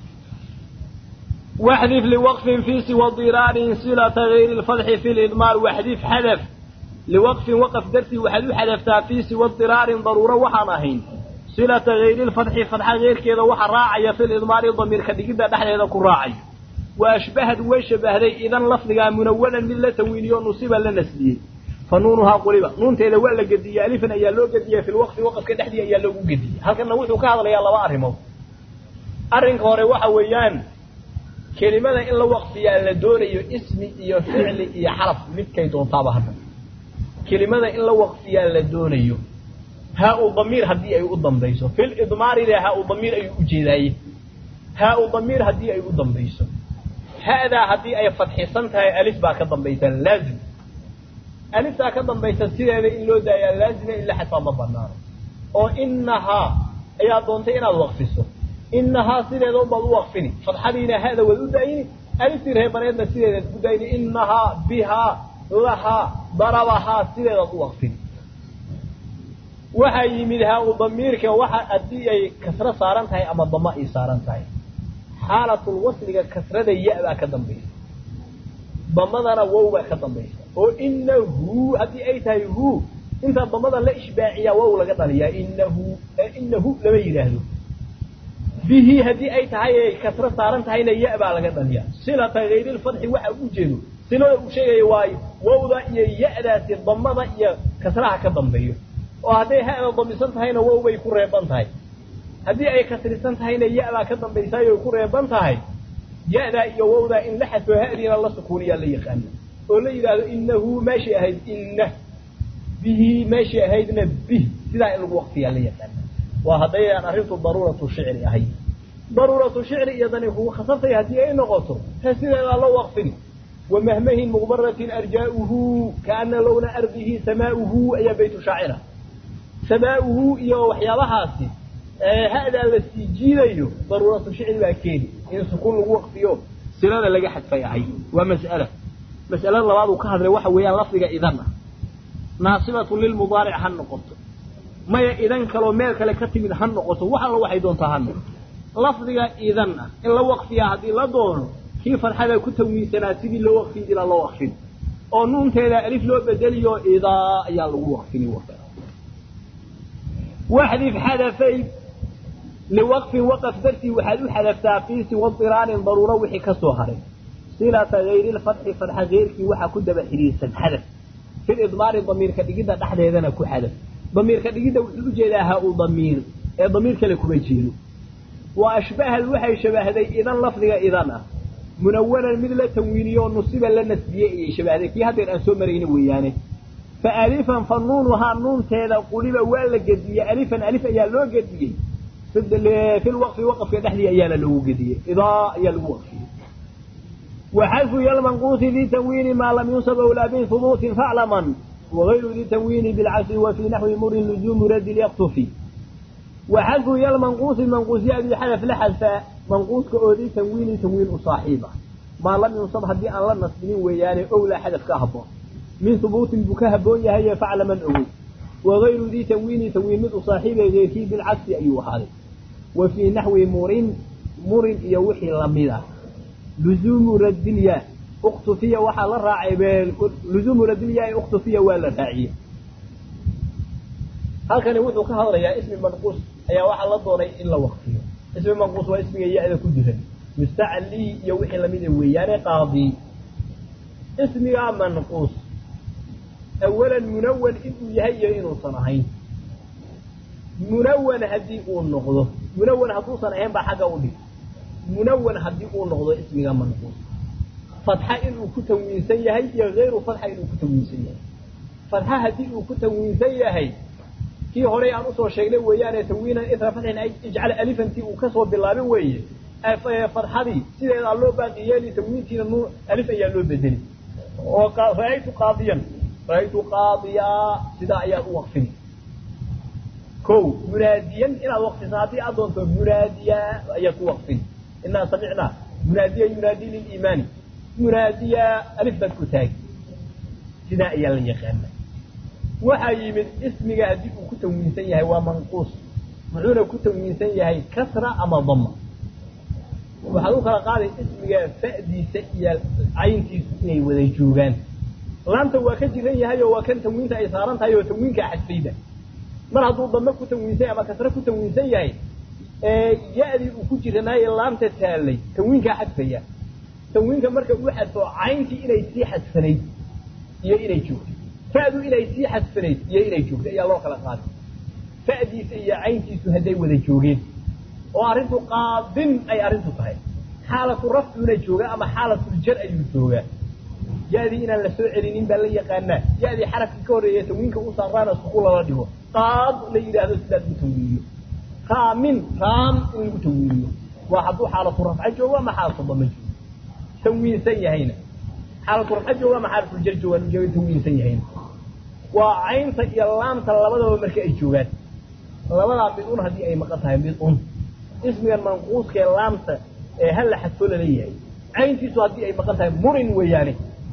B: waxdif liwaqfin fii siwa diraarin silata hayri lfadxi fi lidmaar waxdif xadaf liwaqfin waqaf dartii waxaad u xadaftaa fii siwa diraarin daruuro waxaan ahayn silata hayri lfadxi fadxa heyrkeeda waxa raacaya fi lidmaari damiirka dhigidda dhexdeeda ku raacaya wa ashbahad way shabahday idan lafdigaa munawanan mid la tanwiiniyo nusiba la nasbiyey fa nuunuhaa quliba nuunteeda waa la gediyey alifan ayaa loo gediyey fi lwaqfi waqafka dhexdii ayaa loogu gediyey halkanna wuxuu ka hadlayaa laba arrimood arrinka hore waxa weeyaan kelimada in la waqfiyaa la doonayo ismi iyo ficli iyo xaraf midkay doontaaba hadda kelimada in la waqfiyaa la doonayo haa-u damiir haddii ay u dambayso fil idmaarina haa-u damiir ayuu ujeedaaye haa-u damiir haddii ay u dambayso ha'daa haddii ay fadxisan tahay alif baa ka dambaysa laazim aliftaa ka dambaysa sideeda in loo daayaa laazima in la xadfaa ma banaano oo inahaa ayaa doontay inaad waqfiso inahaa sideeda unbaad u waqfini fadxadiina hada waad u daayini aliftii reebaneedna sideedaad u daayini inahaa bihaa lahaa darabahaa sideedaad u waqfini waxaa yimid haa-u damiirka waxa haddii ay kasro saaran tahay ama dama ay saaran tahay xaalatul wasliga kasrada ya- baa ka dambaysa damadana wow baa ka dambaysa oo inahu haddii ay tahay hu inta damada la ishbaaciyaa wow laga dhaliyaa inahu inahu lama yidhaahdo bihi haddii ay tahay ay kasro saaran tahayna ya- baa laga dhaliyaa silata hayrilfadxi waxa u jeedo silada uu sheegaya waayo wowda iyo ya-daasi damada iyo kasraha ka dambeeyo oo hadday ha-da damisan tahayna wow bay ku reeban tahay haddii ay kasrisan tahayna ya-baa ka dambaysaay oy ku reeban tahay ya-daa iyo wowdaa in la xadfo hadiina la sukuuniyaa la yaqaana oo la yidhaahdo inahu meeshii ahayd inna bihi meeshii ahaydna bih sidaa in lagu waqfiyaa la yaqaana waa haddayaan arrintu daruuratu shicri ahayd daruuratu shicri iyadani kugu khasabtay haddii ay noqoto he sideedaa loo waqfini wamahmahin muqbaratin arjaa'uhu kaana lowna ardihi samaa'uhu ayaa baytu shaacira samaa'uhu iyo waxyaabahaasi ha-daa la sii jiidayo daruuratu shicri baa keeni in sukuun lagu waqfiyo silada laga xadfay ahayd waa mas'ala mas'alada labaad uu ka hadlay waxa weeyaan lafdiga idan ah naasibatun lilmudaaric ha noqoto maya idan kaloo meel kale ka timid ha noqoto wax alla waxay doontaa ha noqoto lafdiga idan ah in la waqfiyaa haddii la doono kii farxada ku tanwiinsanaa sidii loo waqfin jiraa loo waqfin oo nuunteeda alif loo bedeliyo idaa ayaa lagu waqfini waxdif xadafay liwaqfin waqaf dartii waxaad u xadaftaa fii siwa diraarin daruuro wixii ka soo haray silata hayri lfatxi fadxa heyrkii waxaa ku daba xidhiirsan xadaf fil idmaari damiirka dhigidda dhexdeedana ku xadaf damiirka dhigidda wuxuu ujeedaa ha uu damiir ee damiir kale kuma jeedo wa ashbahad waxay shabahday idan lafdiga idan ah munawanan mid la tanwiiniyo nusiba la nasbiyey ayay shabahday kii haddeer aan soo marayna weeyaane fa alifan fa nuunuhaa nuunteeda quliba waa la gediyey alifan alif ayaa loo gediyey fi lwaqfi waqafka dhexdii ayaana loogu gediyey idaa ayaa lagu waqfiyey waxadfu yalmanquusi di tanwiini maa lam yunsab awlaa bihubuutin faclaman wagayru di tanwiini bilcasri wa fii naxwi murin luzuumu radi lyaqtufi waxadfu yalmanquusi manquusyaadii xadaf la xadfaa manquuska oo di tanwiini tanwiin u saaxiib ah maa lam yunsab haddii aan la nasbinin weeyaane owlaa xadaf ka haboon min hubuutin buu ka haboon yahaye faclaman ogoy wagayru di tanwiini tanwiin mid u saaxiibe geyrkii bilcagsi ayuu ahaaday wa fii naxwi murin murin iyo wixii lamid ah luzuumu radilya uktufiya waxaa la raacay luzuumu radilya uktufiya waa la raaciyey halkani wuxuu ka hadlayaa ismi manquus ayaa waxaa la doonay in la waqfiyo ismi manquus waa ismiga ya-da ku jiran mustaclii iyo wixii lamida weeyaane qaadi ismigaa manquus awalan munawan inuu yahay iyo inuusan ahayn munawan haddii uu noqdo munawan hadduusan ahayn baa xagga u dhig munawan haddii uu noqdo ismiga manquus fatxa inuu ku tanwiinsan yahay iyo hayru fatxa inuu ku tanwiinsan yahay fatxa haddii uu ku tanwiinsan yahay kii horey aan usoo sheegnay weeyaane tanwiinan itra fatxin ijcal alifantii uu kasoo bilaabin weeye fatxadii sideedaa loo baaqi yeeli tanwiintiina nuun alif ayaa loo bedeli oo ra-aytu qaadiyan ra-aytu qaadiyaa sidaa ayaad u waqfini ko munaadiyan inaad waqfiso haddii aad doonto munaadiya ayaad ku waqfini inaa samicnaa munaadiya yunaadi liliimaani munaadiya alif baad ku taagi sidaa ayaa la yaqaana waxaa yimid ismiga haddii uu ku tanwiinsan yahay waa manquus muxuuna ku tanwiinsan yahay kasra ama dama waxaad u kala qaaday ismiga fa'diisa iyo cayntiisu inay wada joogaan laamta waa ka jiran yahay oo waa kan tanwiinta ay saaran tahay oo tanwiinkaa xadfayda mar hadduu dame ku tanwiinsan ama kasre ku tanwiinsan yahay ya-dii uu ku jiranaaye laamta taallay tanwiinkaa xadfaya tanwiinka marka uu xadfo cayntii inay sii xadfanayd iyo inay joogto fa'du inay sii xadfanayd iyo inay joogto ayaa loo kala qaaday fa'diisa iyo cayntiisu hadday wada joogeen oo arrintu qaadin ay arrintu tahay xaalatu rafcuna joogaa ama xaalatuljar ayuu joogaa ya-dii inaan la soo celinin baa la yaqaanaa ya-dii xarafkii ka horreeya tanwiinka u saaraana suku lala dhigo qaad la yidhaahdo sidaas u tanwiiniyo raamin raam in lagu tanwiiniyo waa hadduu xaalatu rafca joogo ama xaalatu dama joogo tanwiinsan yahayna xaalatu rafca joogo ama xaalatuljar jooga tanwiinsan yahayna waa caynta iyo laamta labadaba marka ay joogaan labadaa mid un haddii ay maqan tahay mid un ismigan manquuskee laamta ee halla xadfo laleeyahay cayntiisu haddii ay maqan tahay murin weeyaane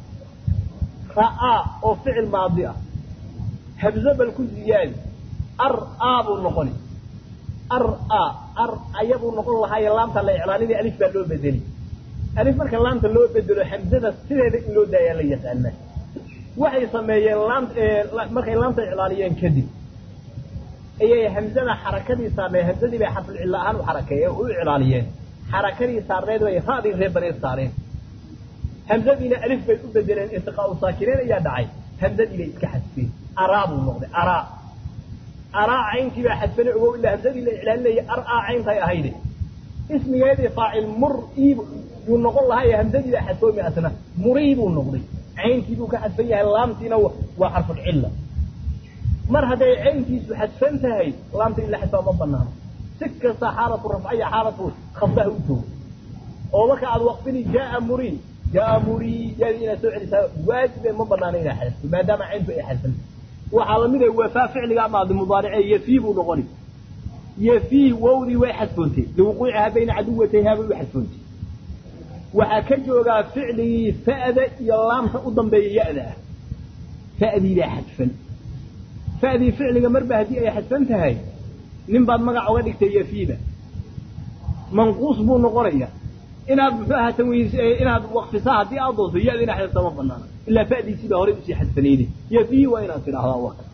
B: ra'aa oo ficil maadi ah habzo bal ku ziyaadi ar aa buu noqoni ar a ar ayabuu noqon lahaaye laamta la iclaalinay alif baa loo bedeli alif marka laamta loo bedelo hamzada sideeda in loo daayaa la yaqaanaa waxay sameeyeen laam markay laamta iclaaliyeen kadib ayay hamzada xarakadii saarneed hamzadii bay xarful cilla ahaan u xarakeeye u iclaaliyeen xarakadii saarneed bay raadii reer baneed saareen hamzadiina alif bay u bedeleen irtiqaa u saakireen ayaa dhacay hamzadii bay iska xadfeen araa buu noqday araa araa cayntii baa xadfane ogow ilaa hamzadii la iclaalinayay ar-aa cayntay ahayde ismigeedii faacil mur ii buu noqon lahaa ee hamzadii baa xadfoomi asna murii buu noqday cayntii buu ka xadfan yahay laamtiina waa xarful cilla mar hadday cayntiisu xadfan tahay laamta in la xadfaa ma banaano si kasta xaalatu rafca iyo xaalatu khafdaha u joogo oo marka aad waqfini jaaa murii jaaa murii yaadii inaad soo celisaa waajibe ma banaano inaad xadfto maadaama cayntu ay xadfan waxaa lamid ah wafaa ficliga maadi mudaarice yafii buu noqoni yafii wowdii way xadfoontay liwuquucihaa bayna caduwatayhaa bay u xadfoontay waxaa ka joogaa ficligii fa'da iyo laamta u dambeeya ya-da ah fa'dii baa xadfan fa'dii ficliga marba haddii ay xadfan tahay nin baad magac oga dhigtay yafiida manquus buu noqonaya inaad muxuu ahaa tanwiin inaad waqfisaa haddii aad doonto ya-da inaad xadfta ma banaana ilaa fa'diisii baa horey usii xadfanayday yafii waa inaad tidhaahdaa waka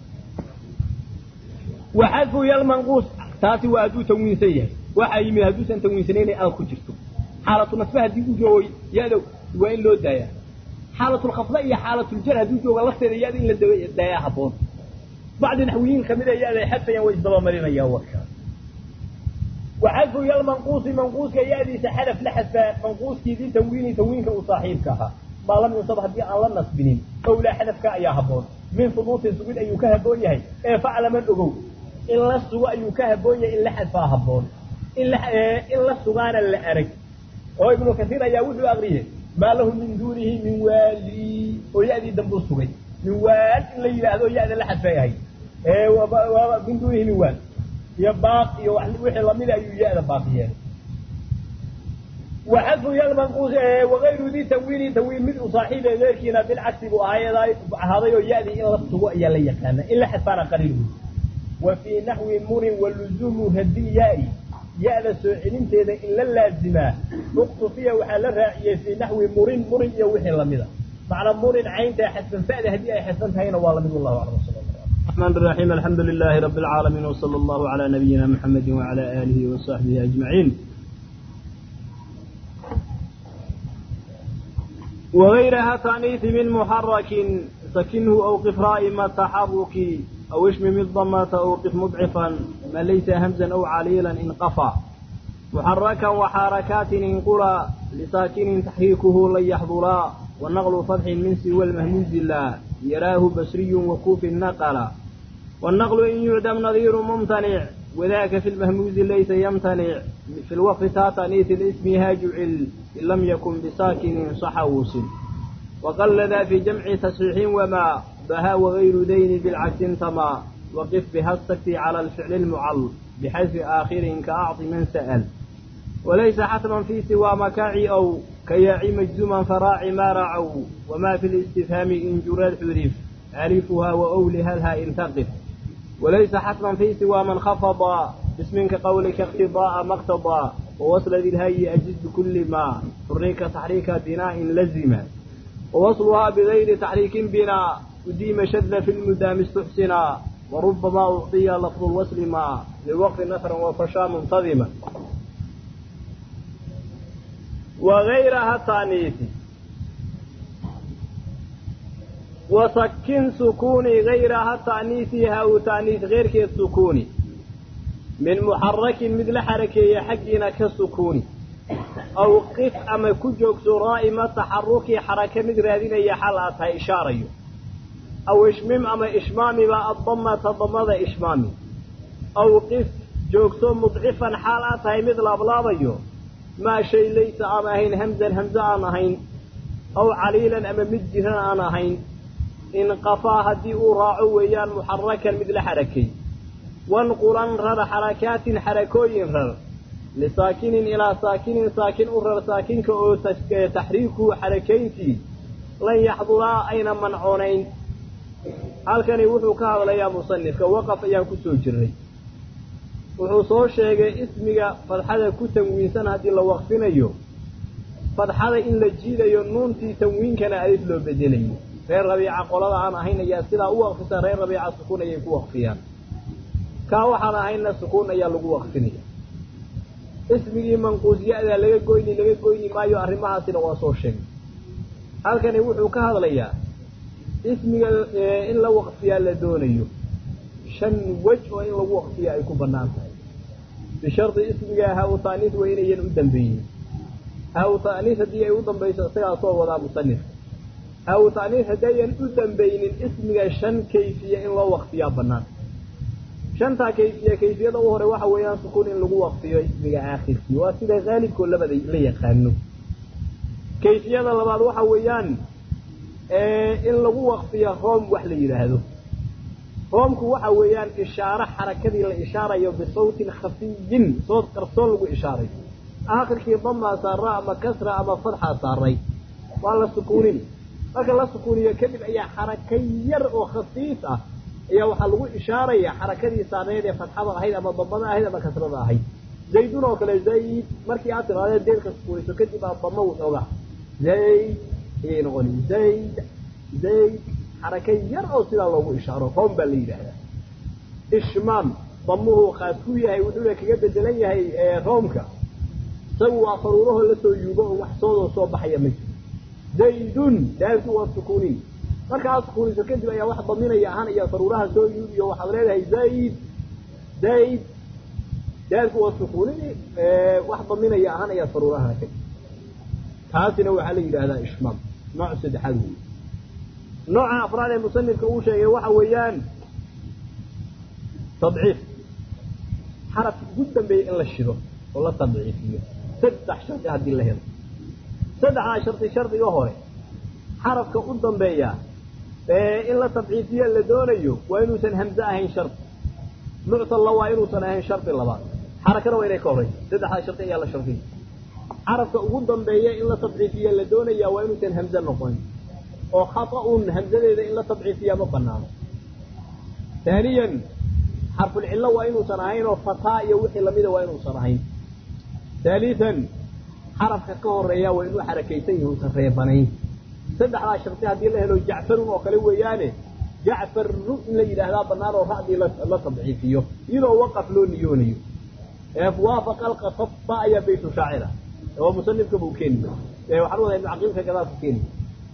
B: waxadfu yalmanquus taasi waa hadduu tanwiinsan yahay waxaa yimid hadduusan tanwiinsanayna aad ku jirto xaalatu nasbe haddii u joogo ya-da waa in loo daayaa xaalatulkhafda iyo xaalatuljar hadduu jooga lafteeda ya-da in la daayaa haboon bacdi naxwiyiin kamid a ya-day xadfayaan way isdabamarinayaan warka waxadfu yalmanquusi manquuska ya-diisa xadaf la xadfaa manquuskiidii tanwiini tanwiinka uu saaxiibka ahaa maa lam yunsab haddii aan la nasbinin owlaa xadafka ayaa haboon min hubuutin sugid ayuu ka haboon yahay ee faclaman ogow in la sugo ayuu ka haboon yahay in la xadfaa haboon in la in la sugaana la arag oo ibnu kasiir ayaa wuxuu akriyey maa lahu min duunihi min waali oo ya-dii dambuu sugay min waal in la yidhaahdo ya-da la xadfay ahay min duunihi min waal iyo baaq iyo wixii lamida ayuu ya-da baaqi yeelay waxadfu yalmanquus wagayru dii tanwiini tanwiin mid u saaxiibe geyrkiina bilcagsi buu ahaaday oo ya-dii in la sugo ayaa la yaqaana in la xadfaana qaliil wey wa fii naxwi murin waluzuumu radil ya-i ya-da soo celinteeda in la laazimaa uqtufiya waxaa la raaciyey fii naxwi murin murin iyo wixii lamida macna murin cayntaa xadfan fa'da haddii ay xadfan tahayna waa lamid wallahu aclam sal
A: الرحمن الرحيم الحمد لله رب العالمين وصلى الله على نبينا محمد وعلى آله وصحبه أجمعين وغيرها تأنيث من محرك سكنه أو قف رائم التحرك أو اشمم الضمة أو قف مضعفا ما ليس همزا أو عليلا إن قفى محركا وحركات إن قرى لساكن تحريكه لن يحضرا والنقل فتح من سوى المهموز لا يراه بصري وكوف نقلا والنقل إن يعدم نظير ممتنع وذاك في المهموز ليس يمتنع في الوقف تاتنيث الاسم هاجعل إن لم يكن بساكن صح وصل وقل ذا في جمع تصحيح وما بها وغير دين بالعكس انتما وقف بها السكت على الفعل المعل بحيث آخر كأعط من سأل وليس حتما في سوى مكاعي أو كياعي مجزوما فراع ما رعوا وما في الاستفهام إن جرى حذف ألفها وأولها الها إن تقف وليس حتما في سوى من خفض باسم كقولك اقتضاء ما اقتضى ووصل ذي الهي أجز بكل ما حريك تحريك بناء لزم ووصلها بغير تحريك بناء أديم شذ في المدام استحسنا وربما أعطي لفظ الوصل ما لوقت نثرا وفشا منتظما وغيرها التانيث وسكن سكوني غيرها التانيث هاو تانيث غير كي السكوني من محرك مثل حركة حقنا كالسكوني أو قف أما كجوك سرائم تحركي حركة مثل هذه هي حالاتها إشارة أو إشمم أما إشمامي ما الضمة تضمد إشمامي أو قف جوكسو مضعفا حالاتها مثل أبلابيو ما شيء ليس أما هين همزا همزة أنا هين أو عليلا أما مجهنا أنا هين إن قفا هدي راعو ويان محركا مثل حركي وانقلا رر حركات حركوين رر لساكن إلى ساكن ساكن أرر ساكن كأو تحريكه حركينتي لن يحضرا أين منعونين هل كان يوحو كهذا يا مصنف كوقف أيام كسو جري wuxuu soo sheegay ismiga fadxada ku tanwiinsan haddii la waqfinayo fadxada in la jiidayo nuuntii tanwiinkana alif loo bedelayo reer rabiica qolada aan ahayn ayaa sidaa u waqfisa reer rabiica sukuun ayay ku waqfiyaan kaa waxaan ahayna sukuun ayaa lagu waqfinaya ismigii manquusya-da laga goyni laga goyni maayo arrimahaasina waa soo sheegay halkani wuxuu ka hadlayaa ismiga in la waqfiyaa la doonayo shan wej oo in lagu waqfiya ay ku banaan tahay bishardi ismiga ha-u taaniis waa inayan u dambeeyey ha-u taaniis haddii ay u dambayso isagaa soo wadaa musanifka ha-u taaniis haddayan u dambaynin ismiga shan kayfiya in loo waqfiyaa banaan shantaa kayfiya kayfiyada u hore waxa weeyaan sukuun in lagu waqfiyo ismiga aakhirkii waa sida haalibkoo labada la yaqaano kayfiyada labaad waxa weeyaan in lagu waqfiyo room wax la yidhaahdo roomku waxa weeyaan ishaaro xarakadii la ishaarayo bisawtin khafiyin sood qarsoon lagu ishaarayo aakhirkii damaa saara ama kasra ama fadxaa saaray waa la sukuunin marka la sukuuniyo kadib ayaa xaraka yar oo khafiif ah ayaa waxaa lagu ishaaraya xarakadii saarneed ee fadxada ahayd ama damada ahayd ama kasrada ahayd zaydun oo kale zayd markii aad tiraadee deedka sukuuniso kadib aa damo wuxooga zayd ayay noqoni zayd zayd xaraka yar oo sidaa loogu ishaaro room baa la yidhaahdaa ishmaam damuhu khaas ku yahay wuxuuna kaga bedelan yahay roomka isagu waa faruurahoo lasoo yuugo oo wax soodoo soo baxaya ma jiro zaydun daantu waa sukuunin markaad sukuuniso kadib ayaa wax daminaya ahaanaya daruuraha soo yimid iyo waxaad leedahay zayd zayd daadku waa sukuunini wax daminaya ahaanaya daruuraha kadib taasina waxaa la yidhaahdaa ishmaam nooc saddexaad wey nooca afraad ee musanifka uu sheegay waxa weeyaan tadciif xarafka ugu dambeeya in la shido oo la tadciifiyo saddex shardi haddii la helo saddexdaa shardi shardiga hore xarafka u dambeeya in la tadciifiyo la doonayo waa inuusan hamze ahayn shardi muctalla waa inuusan ahayn shardi labaad xarakana waa inay ka horeyso saddexdaa shardi ayaa la shardiya xarafka ugu dambeeya in la tadciifiya la doonaya waa inuusan hamze noqon oo khata-un hamzadeeda in la tadciifiyaa ma banaano haaniyan xarfulcillo waa inuusan ahayn oo fataa iyo wixii lamida waa inuusan ahayn haalian xarafka ka horeeya waa inuu xarakaysan yahi usan reebanayn saddexdaa sharti haddii la helo jacfarun oo kale weeyaane jacfarru in la yidhaahdaa banaan oo ra'dii la tadciifiyo iyadoo waqaf loo niyoonayo waafaqa alqasaba ayaa baytu shaacira oo musanifka buu keeni waxaan wadaa ibnu caqiilka gadaal ku keeni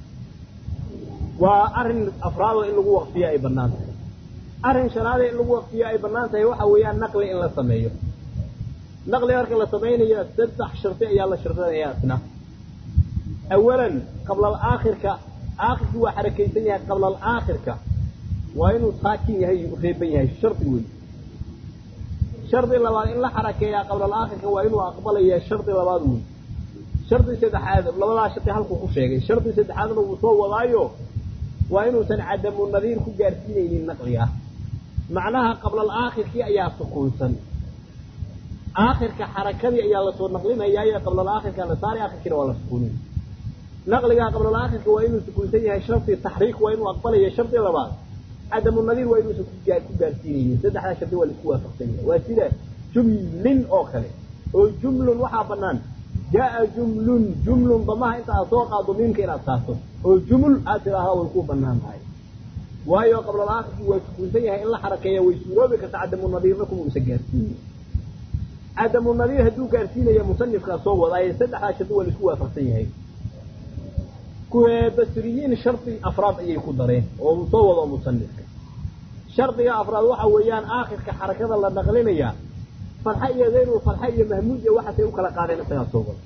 A: waa arrin afraadoo in lagu waqfiyo ay banaan tahay arrin shanaadee in lagu waqfiyo ay banaan tahay waxa weeyaan naqli in la sameeyo naqli marka la samaynayo saddex sharti ayaa la shardinaya isna awalan qabla alaakhirka aakhirkii waa xarakaysan yahay qabla alaakhirka waa inuu saakin yahay reeban yahay shardi wey shardi labaad in la xarakeeyaa qabla alaakhirka waa inuu aqbalaya shardi labaad wey shardi saddexaad labadaa shardi halkuu ku sheegay shardi saddexaadna wuu soo wadaayo waa inuusan cadamu nadiir ku gaarsiinaynin naqliga macnaha qabla alaakhirkii ayaa sukuunsan aakhirka xarakadii ayaa lasoo naqlinayaayo qabla alaakhirka la saari aakhirkiina waa la sukuunin naqligaa qabla alaakhirka waa inuu sukuunsan yahay shardi taxriik waa inuu aqbalaya shardi labaad cadamu nadiir waa inuusan ku gaarsiinaynin saddexdaa shardi waa laisku waafaqsan yahay waa sida jumlin oo kale oo jumlun waxaa banaan jaa jumlun jumlun damaha inta aad soo qaado miimka inaad saarto oo juml aad tidhaahdaa way ku banaan tahay waayo qabla alaakhirkii waa sukuunsan yahay in la xarakeeya way suuroobi karta cadamu nadiirna kuma uusan gaarsiinin cadamu nadiir hadduu gaarsiinaya musanifkaa soo wadaaye saddexdaa shardi waa laisku waafaqsan yahay basriyiin shardi afraad ayay ku dareen oo uu soo wado musanifka shardiga afraad waxa weeyaan aakhirka xarakada la naqlinayaa farxa iyo dayru farxa iyo mahmuud iyo waxaasay u kala qaadeen isagaa soo wado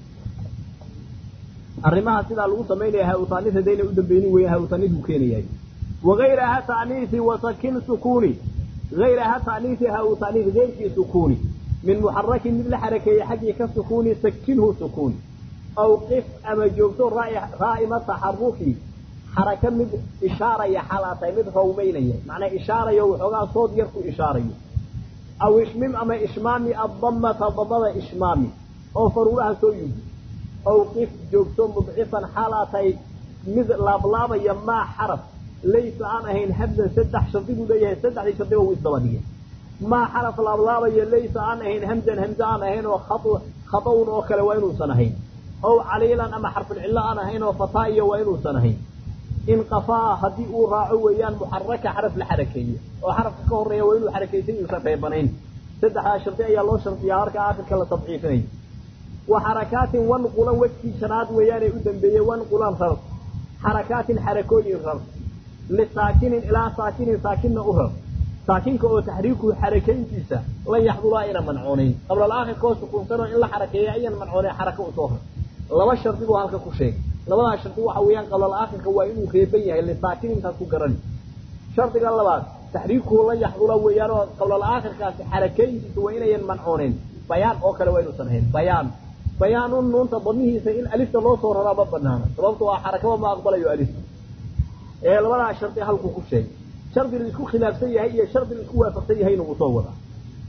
A: arrimaha sidaa lagu samaynaya ha-utaanif hadayna u dambeynin weya ha-utaanif buu keenayahay wagayraha ta'niisi wasakin sukuuni gayraha ta'niisi ha-utaanif geyrkii sukuuni min muxarakin mid la xarakeeyey xaggii ka sukuuni sakinhu sukuuni aw qif ama joogto raa'ima taxaruki xaraka mid ishaaraya xalaatay mid rawmaynaya macnaa ishaarayo waxoogaa sood yar ku ishaarayo aw ishmim ama ishmaami addamata damada ishmaami oo faruuraha soo yugi aw qif joogto mudcifan xalaatay mid laablaabaya maa xaraf laysa aan ahayn habdan saddex shardi buu leeyahay saddexdii shardiba wuu isdaba dhigay maa xaraf laablaabaya laysa aan ahayn hamdan hamze aan ahayn oo khadawn oo kale waa inuusan ahayn ow caliilan ama xarfulcillo aan ahayn oo fataa iyo waa inuusan ahayn inqafaa haddii uu raaco weeyaan muxaraka xaraf la xarakeeye oo xarafka ka horeeya waa inuu xarakaysan yuusan reebanayn saddexdaa shardi ayaa loo shardiyaa marka aakhirka la tadciifinayo wa xarakaatin wanqulan wejkii shanaad weeyaanay u dambeeyey wanqulan rar xarakaatin xarakooyin rar lisaakinin ilaa saakinin saakinna u rar saakinka oo taxriikuhu xarakayntiisa lan yaxdulaa ayna mancoonayn qabla alaakhirka oo sukuunsanoo in la xarakeeya ayan mancoonayn xaraka usoo rar laba shardi buu halka ku sheegay labadaa shardi waxa weeyaan qabla alaakhirka waa inuu reeban yahay lisaakinintaas ku garani shardiga labaad taxriikuhu lan yaxdula weeyaan oo qabla alaakhirkaasi xarakayntiisa waa inayan mancoonayn bayaan oo kale waa inuusan ahayn bayaan bayaanun nuunta damihiisa in alifta loo soo raraa ma banaana sababto waa xarakaba ma aqbalayo alifta ee labadaa shardi halkuu ku sheegay shardi la isku khilaafsan yahay iyo shardi la isku waafaqsan yahayna wuu soo wadaa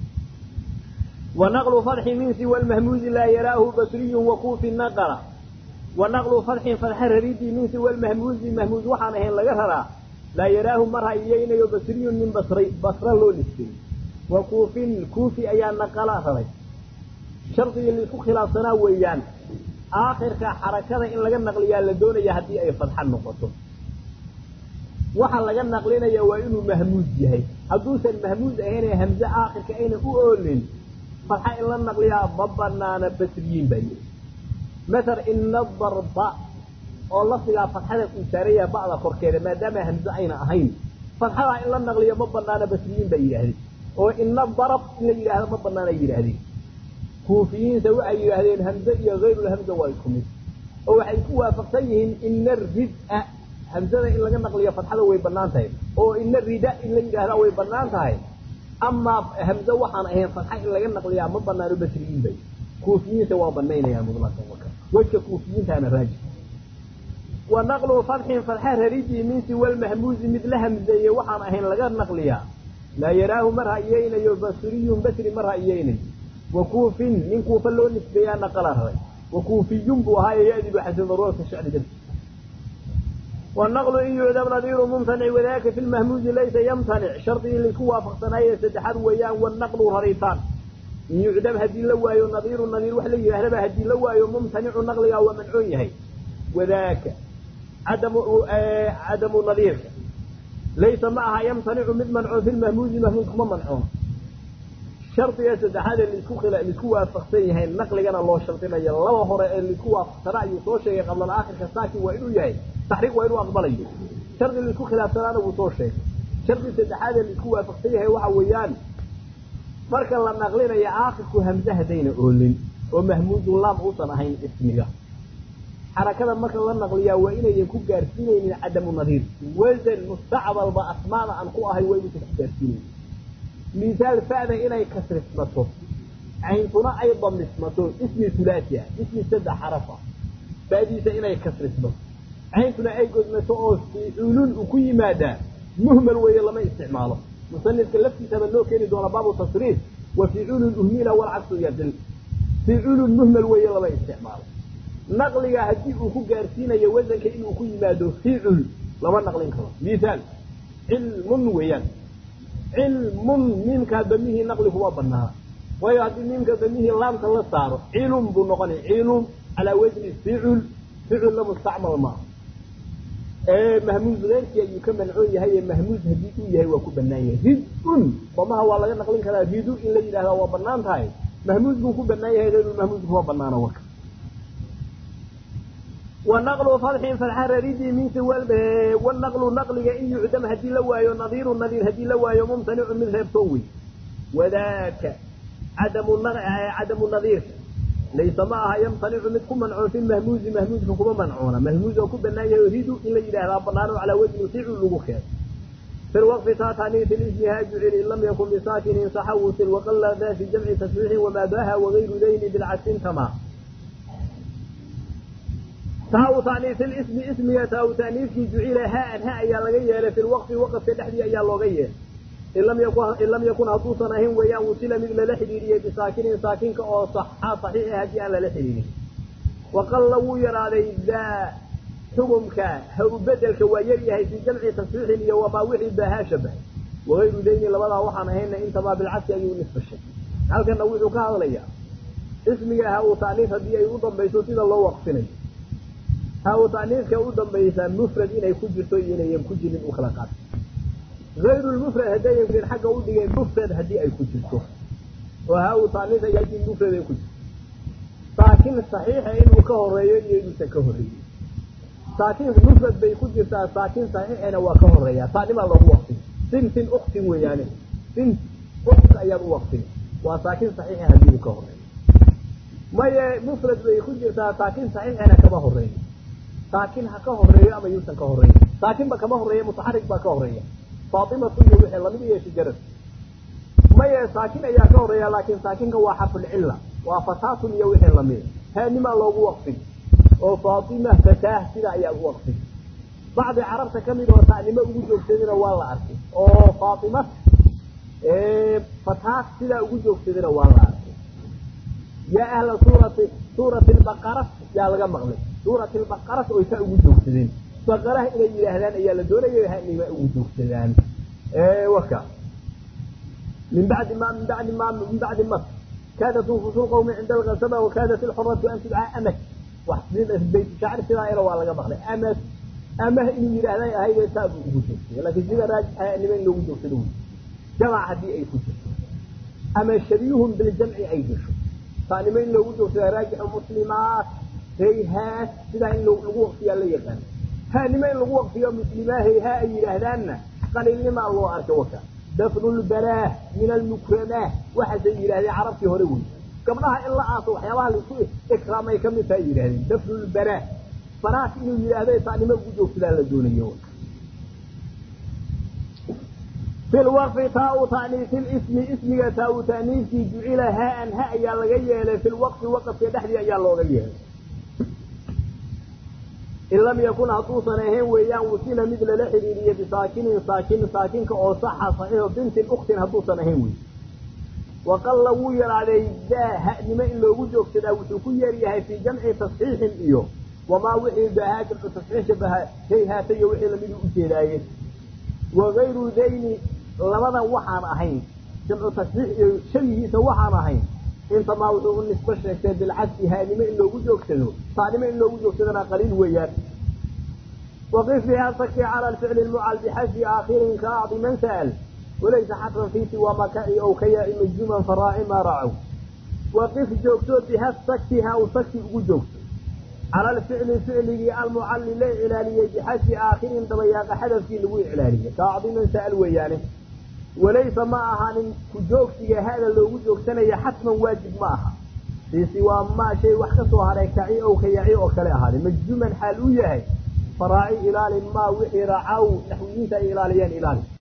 A: wanaqlu farxi min siwa lmahmuudi laa yaraahu basriyun wakuufi naqala wanaqlu farxin farxa raridii min siwa lmahmuudi mahmuud waxaan ahayn laga raraa laa yaraahu mar hayeynayo basriyun min basray basra loo nisbeeyey wakuufin kuufi ayaa naqala raray shardigii la isku khilaafsanaa weeyaan aakhirka xarakada in laga naqliyaa la doonaya haddii ay fadxa noqoto waxa laga naqlinaya waa inuu mahmuud yahay hadduusan mahmuud ahaynee hamze aakhirka ayna u oolin fadxa in la naqliyaa ma banaana basriyiin baa yidhi mathal ina darba oo lafdigaa fatxada uu saaraya ba'da korkeeda maadaama hamze ayna ahayn fatxadaa in la naqliyo ma banaana basriyiin bay yidhaahdeen oo ina darab in la yidhaahdo ma banaana yidhaahdeen kuufiyiinta waxay yidhaahdeen hamze iyo hayrulhamza waa isku mid oo waxay ku waafaqsan yihiin ina rid-a hamzada in laga naqliyo fatxada way banaan tahay oo ina rida in la yidhaahdaa way banaan tahay amaa hamze waxaan ahayn fatxa in laga naqliyaa ma banaano basriyiin bay kuufiyiinta waa banaynayaan mutlaqan waka wejka kuufiyiintaana raajix wa naqlu fatxin fatxa raridii min siwa lmahmuuzi mid la hamzeeye waxaan ahayn laga naqliyaa laa yaraahu ma ra'iyeynayo basriyun basri ma ra'iyeynayo wa kuufin nin kuufa loo nisbeeyaa naqala raray wa kuufiyun buu ahaaye yadibu xasan daruurata shacri darti والنقل إن يعدم نظير ممتنع وذاك في المهموز ليس يمتنع شرطي لكوا فقصنايا سدحاد ويان والنقل رريطان إن يعدم هدي لوايو نظير النظير وحلي يهرب هدي لوايو ممتنع النقل أو منعون يهي وذاك عدم آه عدم النظير ليس معها يمتنع من منع في المهموز مهموز كما منعون شرط يا سدحاد اللي كو خلا اللي كوا فقصني هي النقل كان الله شرطنا يلا هore اللي كوا فقصنا يسoo sheegay قبل الآخر كساكي وإنه يهي taxriiq waa inuu aqbalayo shardi laisku khilaafsanaana wuu soo sheegay shardi saddexaad laisku waafaqsan yahay waxa weeyaan marka la naqlinayo aakirku hamze hadayna oolin oo mahmuudun laam uusan ahayn ismiga xarakada marka la naqliyaa waa inayan ku gaarsiinaynin cadamu nadiir wasan mustacbalba asmaada aan ku ahay waa inuusan ku gaarsiinaynin misaal fa'da inay kasrismato cayntuna ay damismato ismi hulaasi ah ismi saddex xarafa fa'diisa inay kasrismato cayntuna ay godmato oo ficulun uu ku yimaadaa muhmal weeye lama isticmaalo musanifka laftiisaba loo keeni doona baabu tasriif wa ficilun uhmila walcaksu yadil ficilun muhmal weeye lama isticmaalo naqliga haddii uu ku gaarsiinayo wasanka inuu ku yimaado ficul lama naqlin karo mihaal cilmun weeyaan cilmun miimkaa damihii naqli kuma banaana waayo haddii miimka damihii laamka la saaro cilum buu noqonay cilum calaa wasni ficul ficilna mustacmal maaha mahmuuz keyrkii ayuu ka mancoon yahay mahmuuz haddii uu yahay waa ku banaan yahay rid-un damaha waa laga naqlin karaa ridu in la yidhahda waa banaan tahay mahmuuz buu ku banaan yahay hayrulmahmuuz kuma banaana warka wanaqlu fadxin fadxa raridii min siwal wanaqlu naqliga in yucdam haddii la waayo nadiiru nadiir haddii la waayo mumtanicu mid reebtoon wey wadaaka cadamu cadamu nadiirka laysa ma aha yamtanicu mid ku mancoon fi mahmuuzi mahmuuzka kuma mancoona mahmuuz oo ku banaan yahay ridu in la yidhahdaa banaano calaa wajni ficil lagu keeno fi lwaqfi taataniisi lismiha jucil in lam yakun bisaakinin saxawusil waqala da fi jamci tasriixin wamaadaha wagayru dayni bilcagsin tamaa taau taniis ismi ismiga taau taniiskii jucila haan ha ayaa laga yeelay fi lwaqfi waqafka dhexdii ayaa looga yeelay in lam yakun hadduusan ahayn weeyaan wusila mid lala xidhiiriyey bisaakinin saakinka oo saxa saxiixa haddii aan lala xidhiirin waqalla wuu yaraaday daa xukumka ha u bedelka waa yaryahay fii jamci tasxiixin iyo wamaa wixii baahaa shabahay wagayru dayni labadaa waxaan ahayna intamaa bilcagsi ayuu nisbashay halkana wuxuu ka hadlayaa ismiga ha uu taniis haddii ay u dambayso sida loo waqfinayo ha uu taniiska u dambaysaa mufrad inay ku jirto iyo inayan ku jirin u kala qaata ayru lmufrad haddayan jirin xagga u dhigeen mufrad haddii ay ku jirto oo ha uu taniis ayaa mufrad ay ku jirto saakin saxiixa inuu ka horeeyo iyo inuusan ka horreeyin saakin mufrad bay ku jirtaa saakin saxiixina waa ka horeeyaa saanimaa loogu waqtin sintin uktin weeyaane sint ukt ayaad u waqtin waa saakin saxiixa haddii uu ka horeeyo maye mufrad bay ku jirtaa saakin saxiixina kama horeeyo saakin ha ka horeeyo ama yuusan ka horeeyo saakinba kama horeeya mutaxarik baa ka horeeya faatimatu iyo wixii lamid iyo shijarad maye saakin ayaa ka horeeya laakiin saakinka waa xarfulcilla waa fataatun iyo wixii lamid haanimaa loogu waqfin oo faatima fataah sida ayaa u waqfin bacdi carabta ka mid oo ta'nimo ugu joogsadina waa la arkay oo faatima fataah sidaa ugu joogsadina waa la arkay yaa ahla suurati suurati lbaqara yaa laga maqlay suurati lbaqarat oy saa ugu joogsadeen baqaraha inay yidhaahdaan ayaa la doonaya hanima ugu joogsadaan waka min bacdi ma min bacdi ma min bacdi mas kaadat nufusu lqawmi cinda alqasaba wakaadat ilxuratu an tudcaa amas wax bayt shacri sidaa ina waa laga maqlay amas amah inuu yidhaahday ahayde saa buu ugu joogsaday laakiin sida raajixa nima in loogu joogsado wey jamac haddii ay ku jirto ama shabiyuhum biljamci ay gasho taanimo in loogu joogsada raajixu muslimaat hayhaat sidaa in lagu waqfiyaa la yaqaan haanimo in lagu waqfiyo muslimaa hayhaa ay yidhaahdaanna qaliilnimaa loo arka waka dafnu lbalaah min almukramaah waxaasay yidhahdeen carabtii hore wey gabdhaha in la aaso waxyaabaha laisku ikraamay ka mid tahay yidhahdeen dafnu lbalaah fanaas inuu yidhaahdo taanimo ugu joogsadaa la doonayo fi lwaqfi taa-u ta'niisi lismi ismiga taa-u ta'niiskii jucila haa-an ha ayaa laga yeelay fi lwaqfi waqafka dhexdii ayaa looga yeelay in lam yakun hadduusan ahayn weeyaan wusila mid lala xidhiiriye bisaakinin saakin saakinka oo saxa saxiixo bintin uktin hadduusan ahayn wey waqalla wuu yaraaday daa ha'nimo in loogu joogsadaa wuxuu ku yeeryahay fii jamci tasxiixin iyo wamaa wixii baahaa jamcu tasxiix shabaha hayhaata iyo wixii lamidu u jeedaaye wagayru dayni labadan waxaan ahayn jamcu tasxiix iyo shabihiisa waxaan ahayn intamaa wuxuu u nisbo sheegtay bilcadsi haanimo in loogu joogsado taanimo in loogu joogsadana qaliil weeyaan waqif biha saki cala alficli lmucal bixasbi aakhirin ka acdi man sa'al walaysa xatran fi siwa makaci ow kayaci majzuman faraaci maa racow waqif joogto biha saki ha u saki ugu joogto cala alficli ficligii almucalli la iclaaliyey bixasbi aakhirin dabayaaqa xadafkii lagu iclaaliyey ka acdi man sa'al weeyaane walaysa ma ahaanin ku joogsiga hada loogu joogsanaya xatman waajib ma aha fii siwaa maa shay wax ka soo haray kaci ow kayaci oo kale ahaaday majzuman xaal uu yahay faraaci ilaalin maa wixii racaw naxwiyiinta ay ilaaliyeen ilaali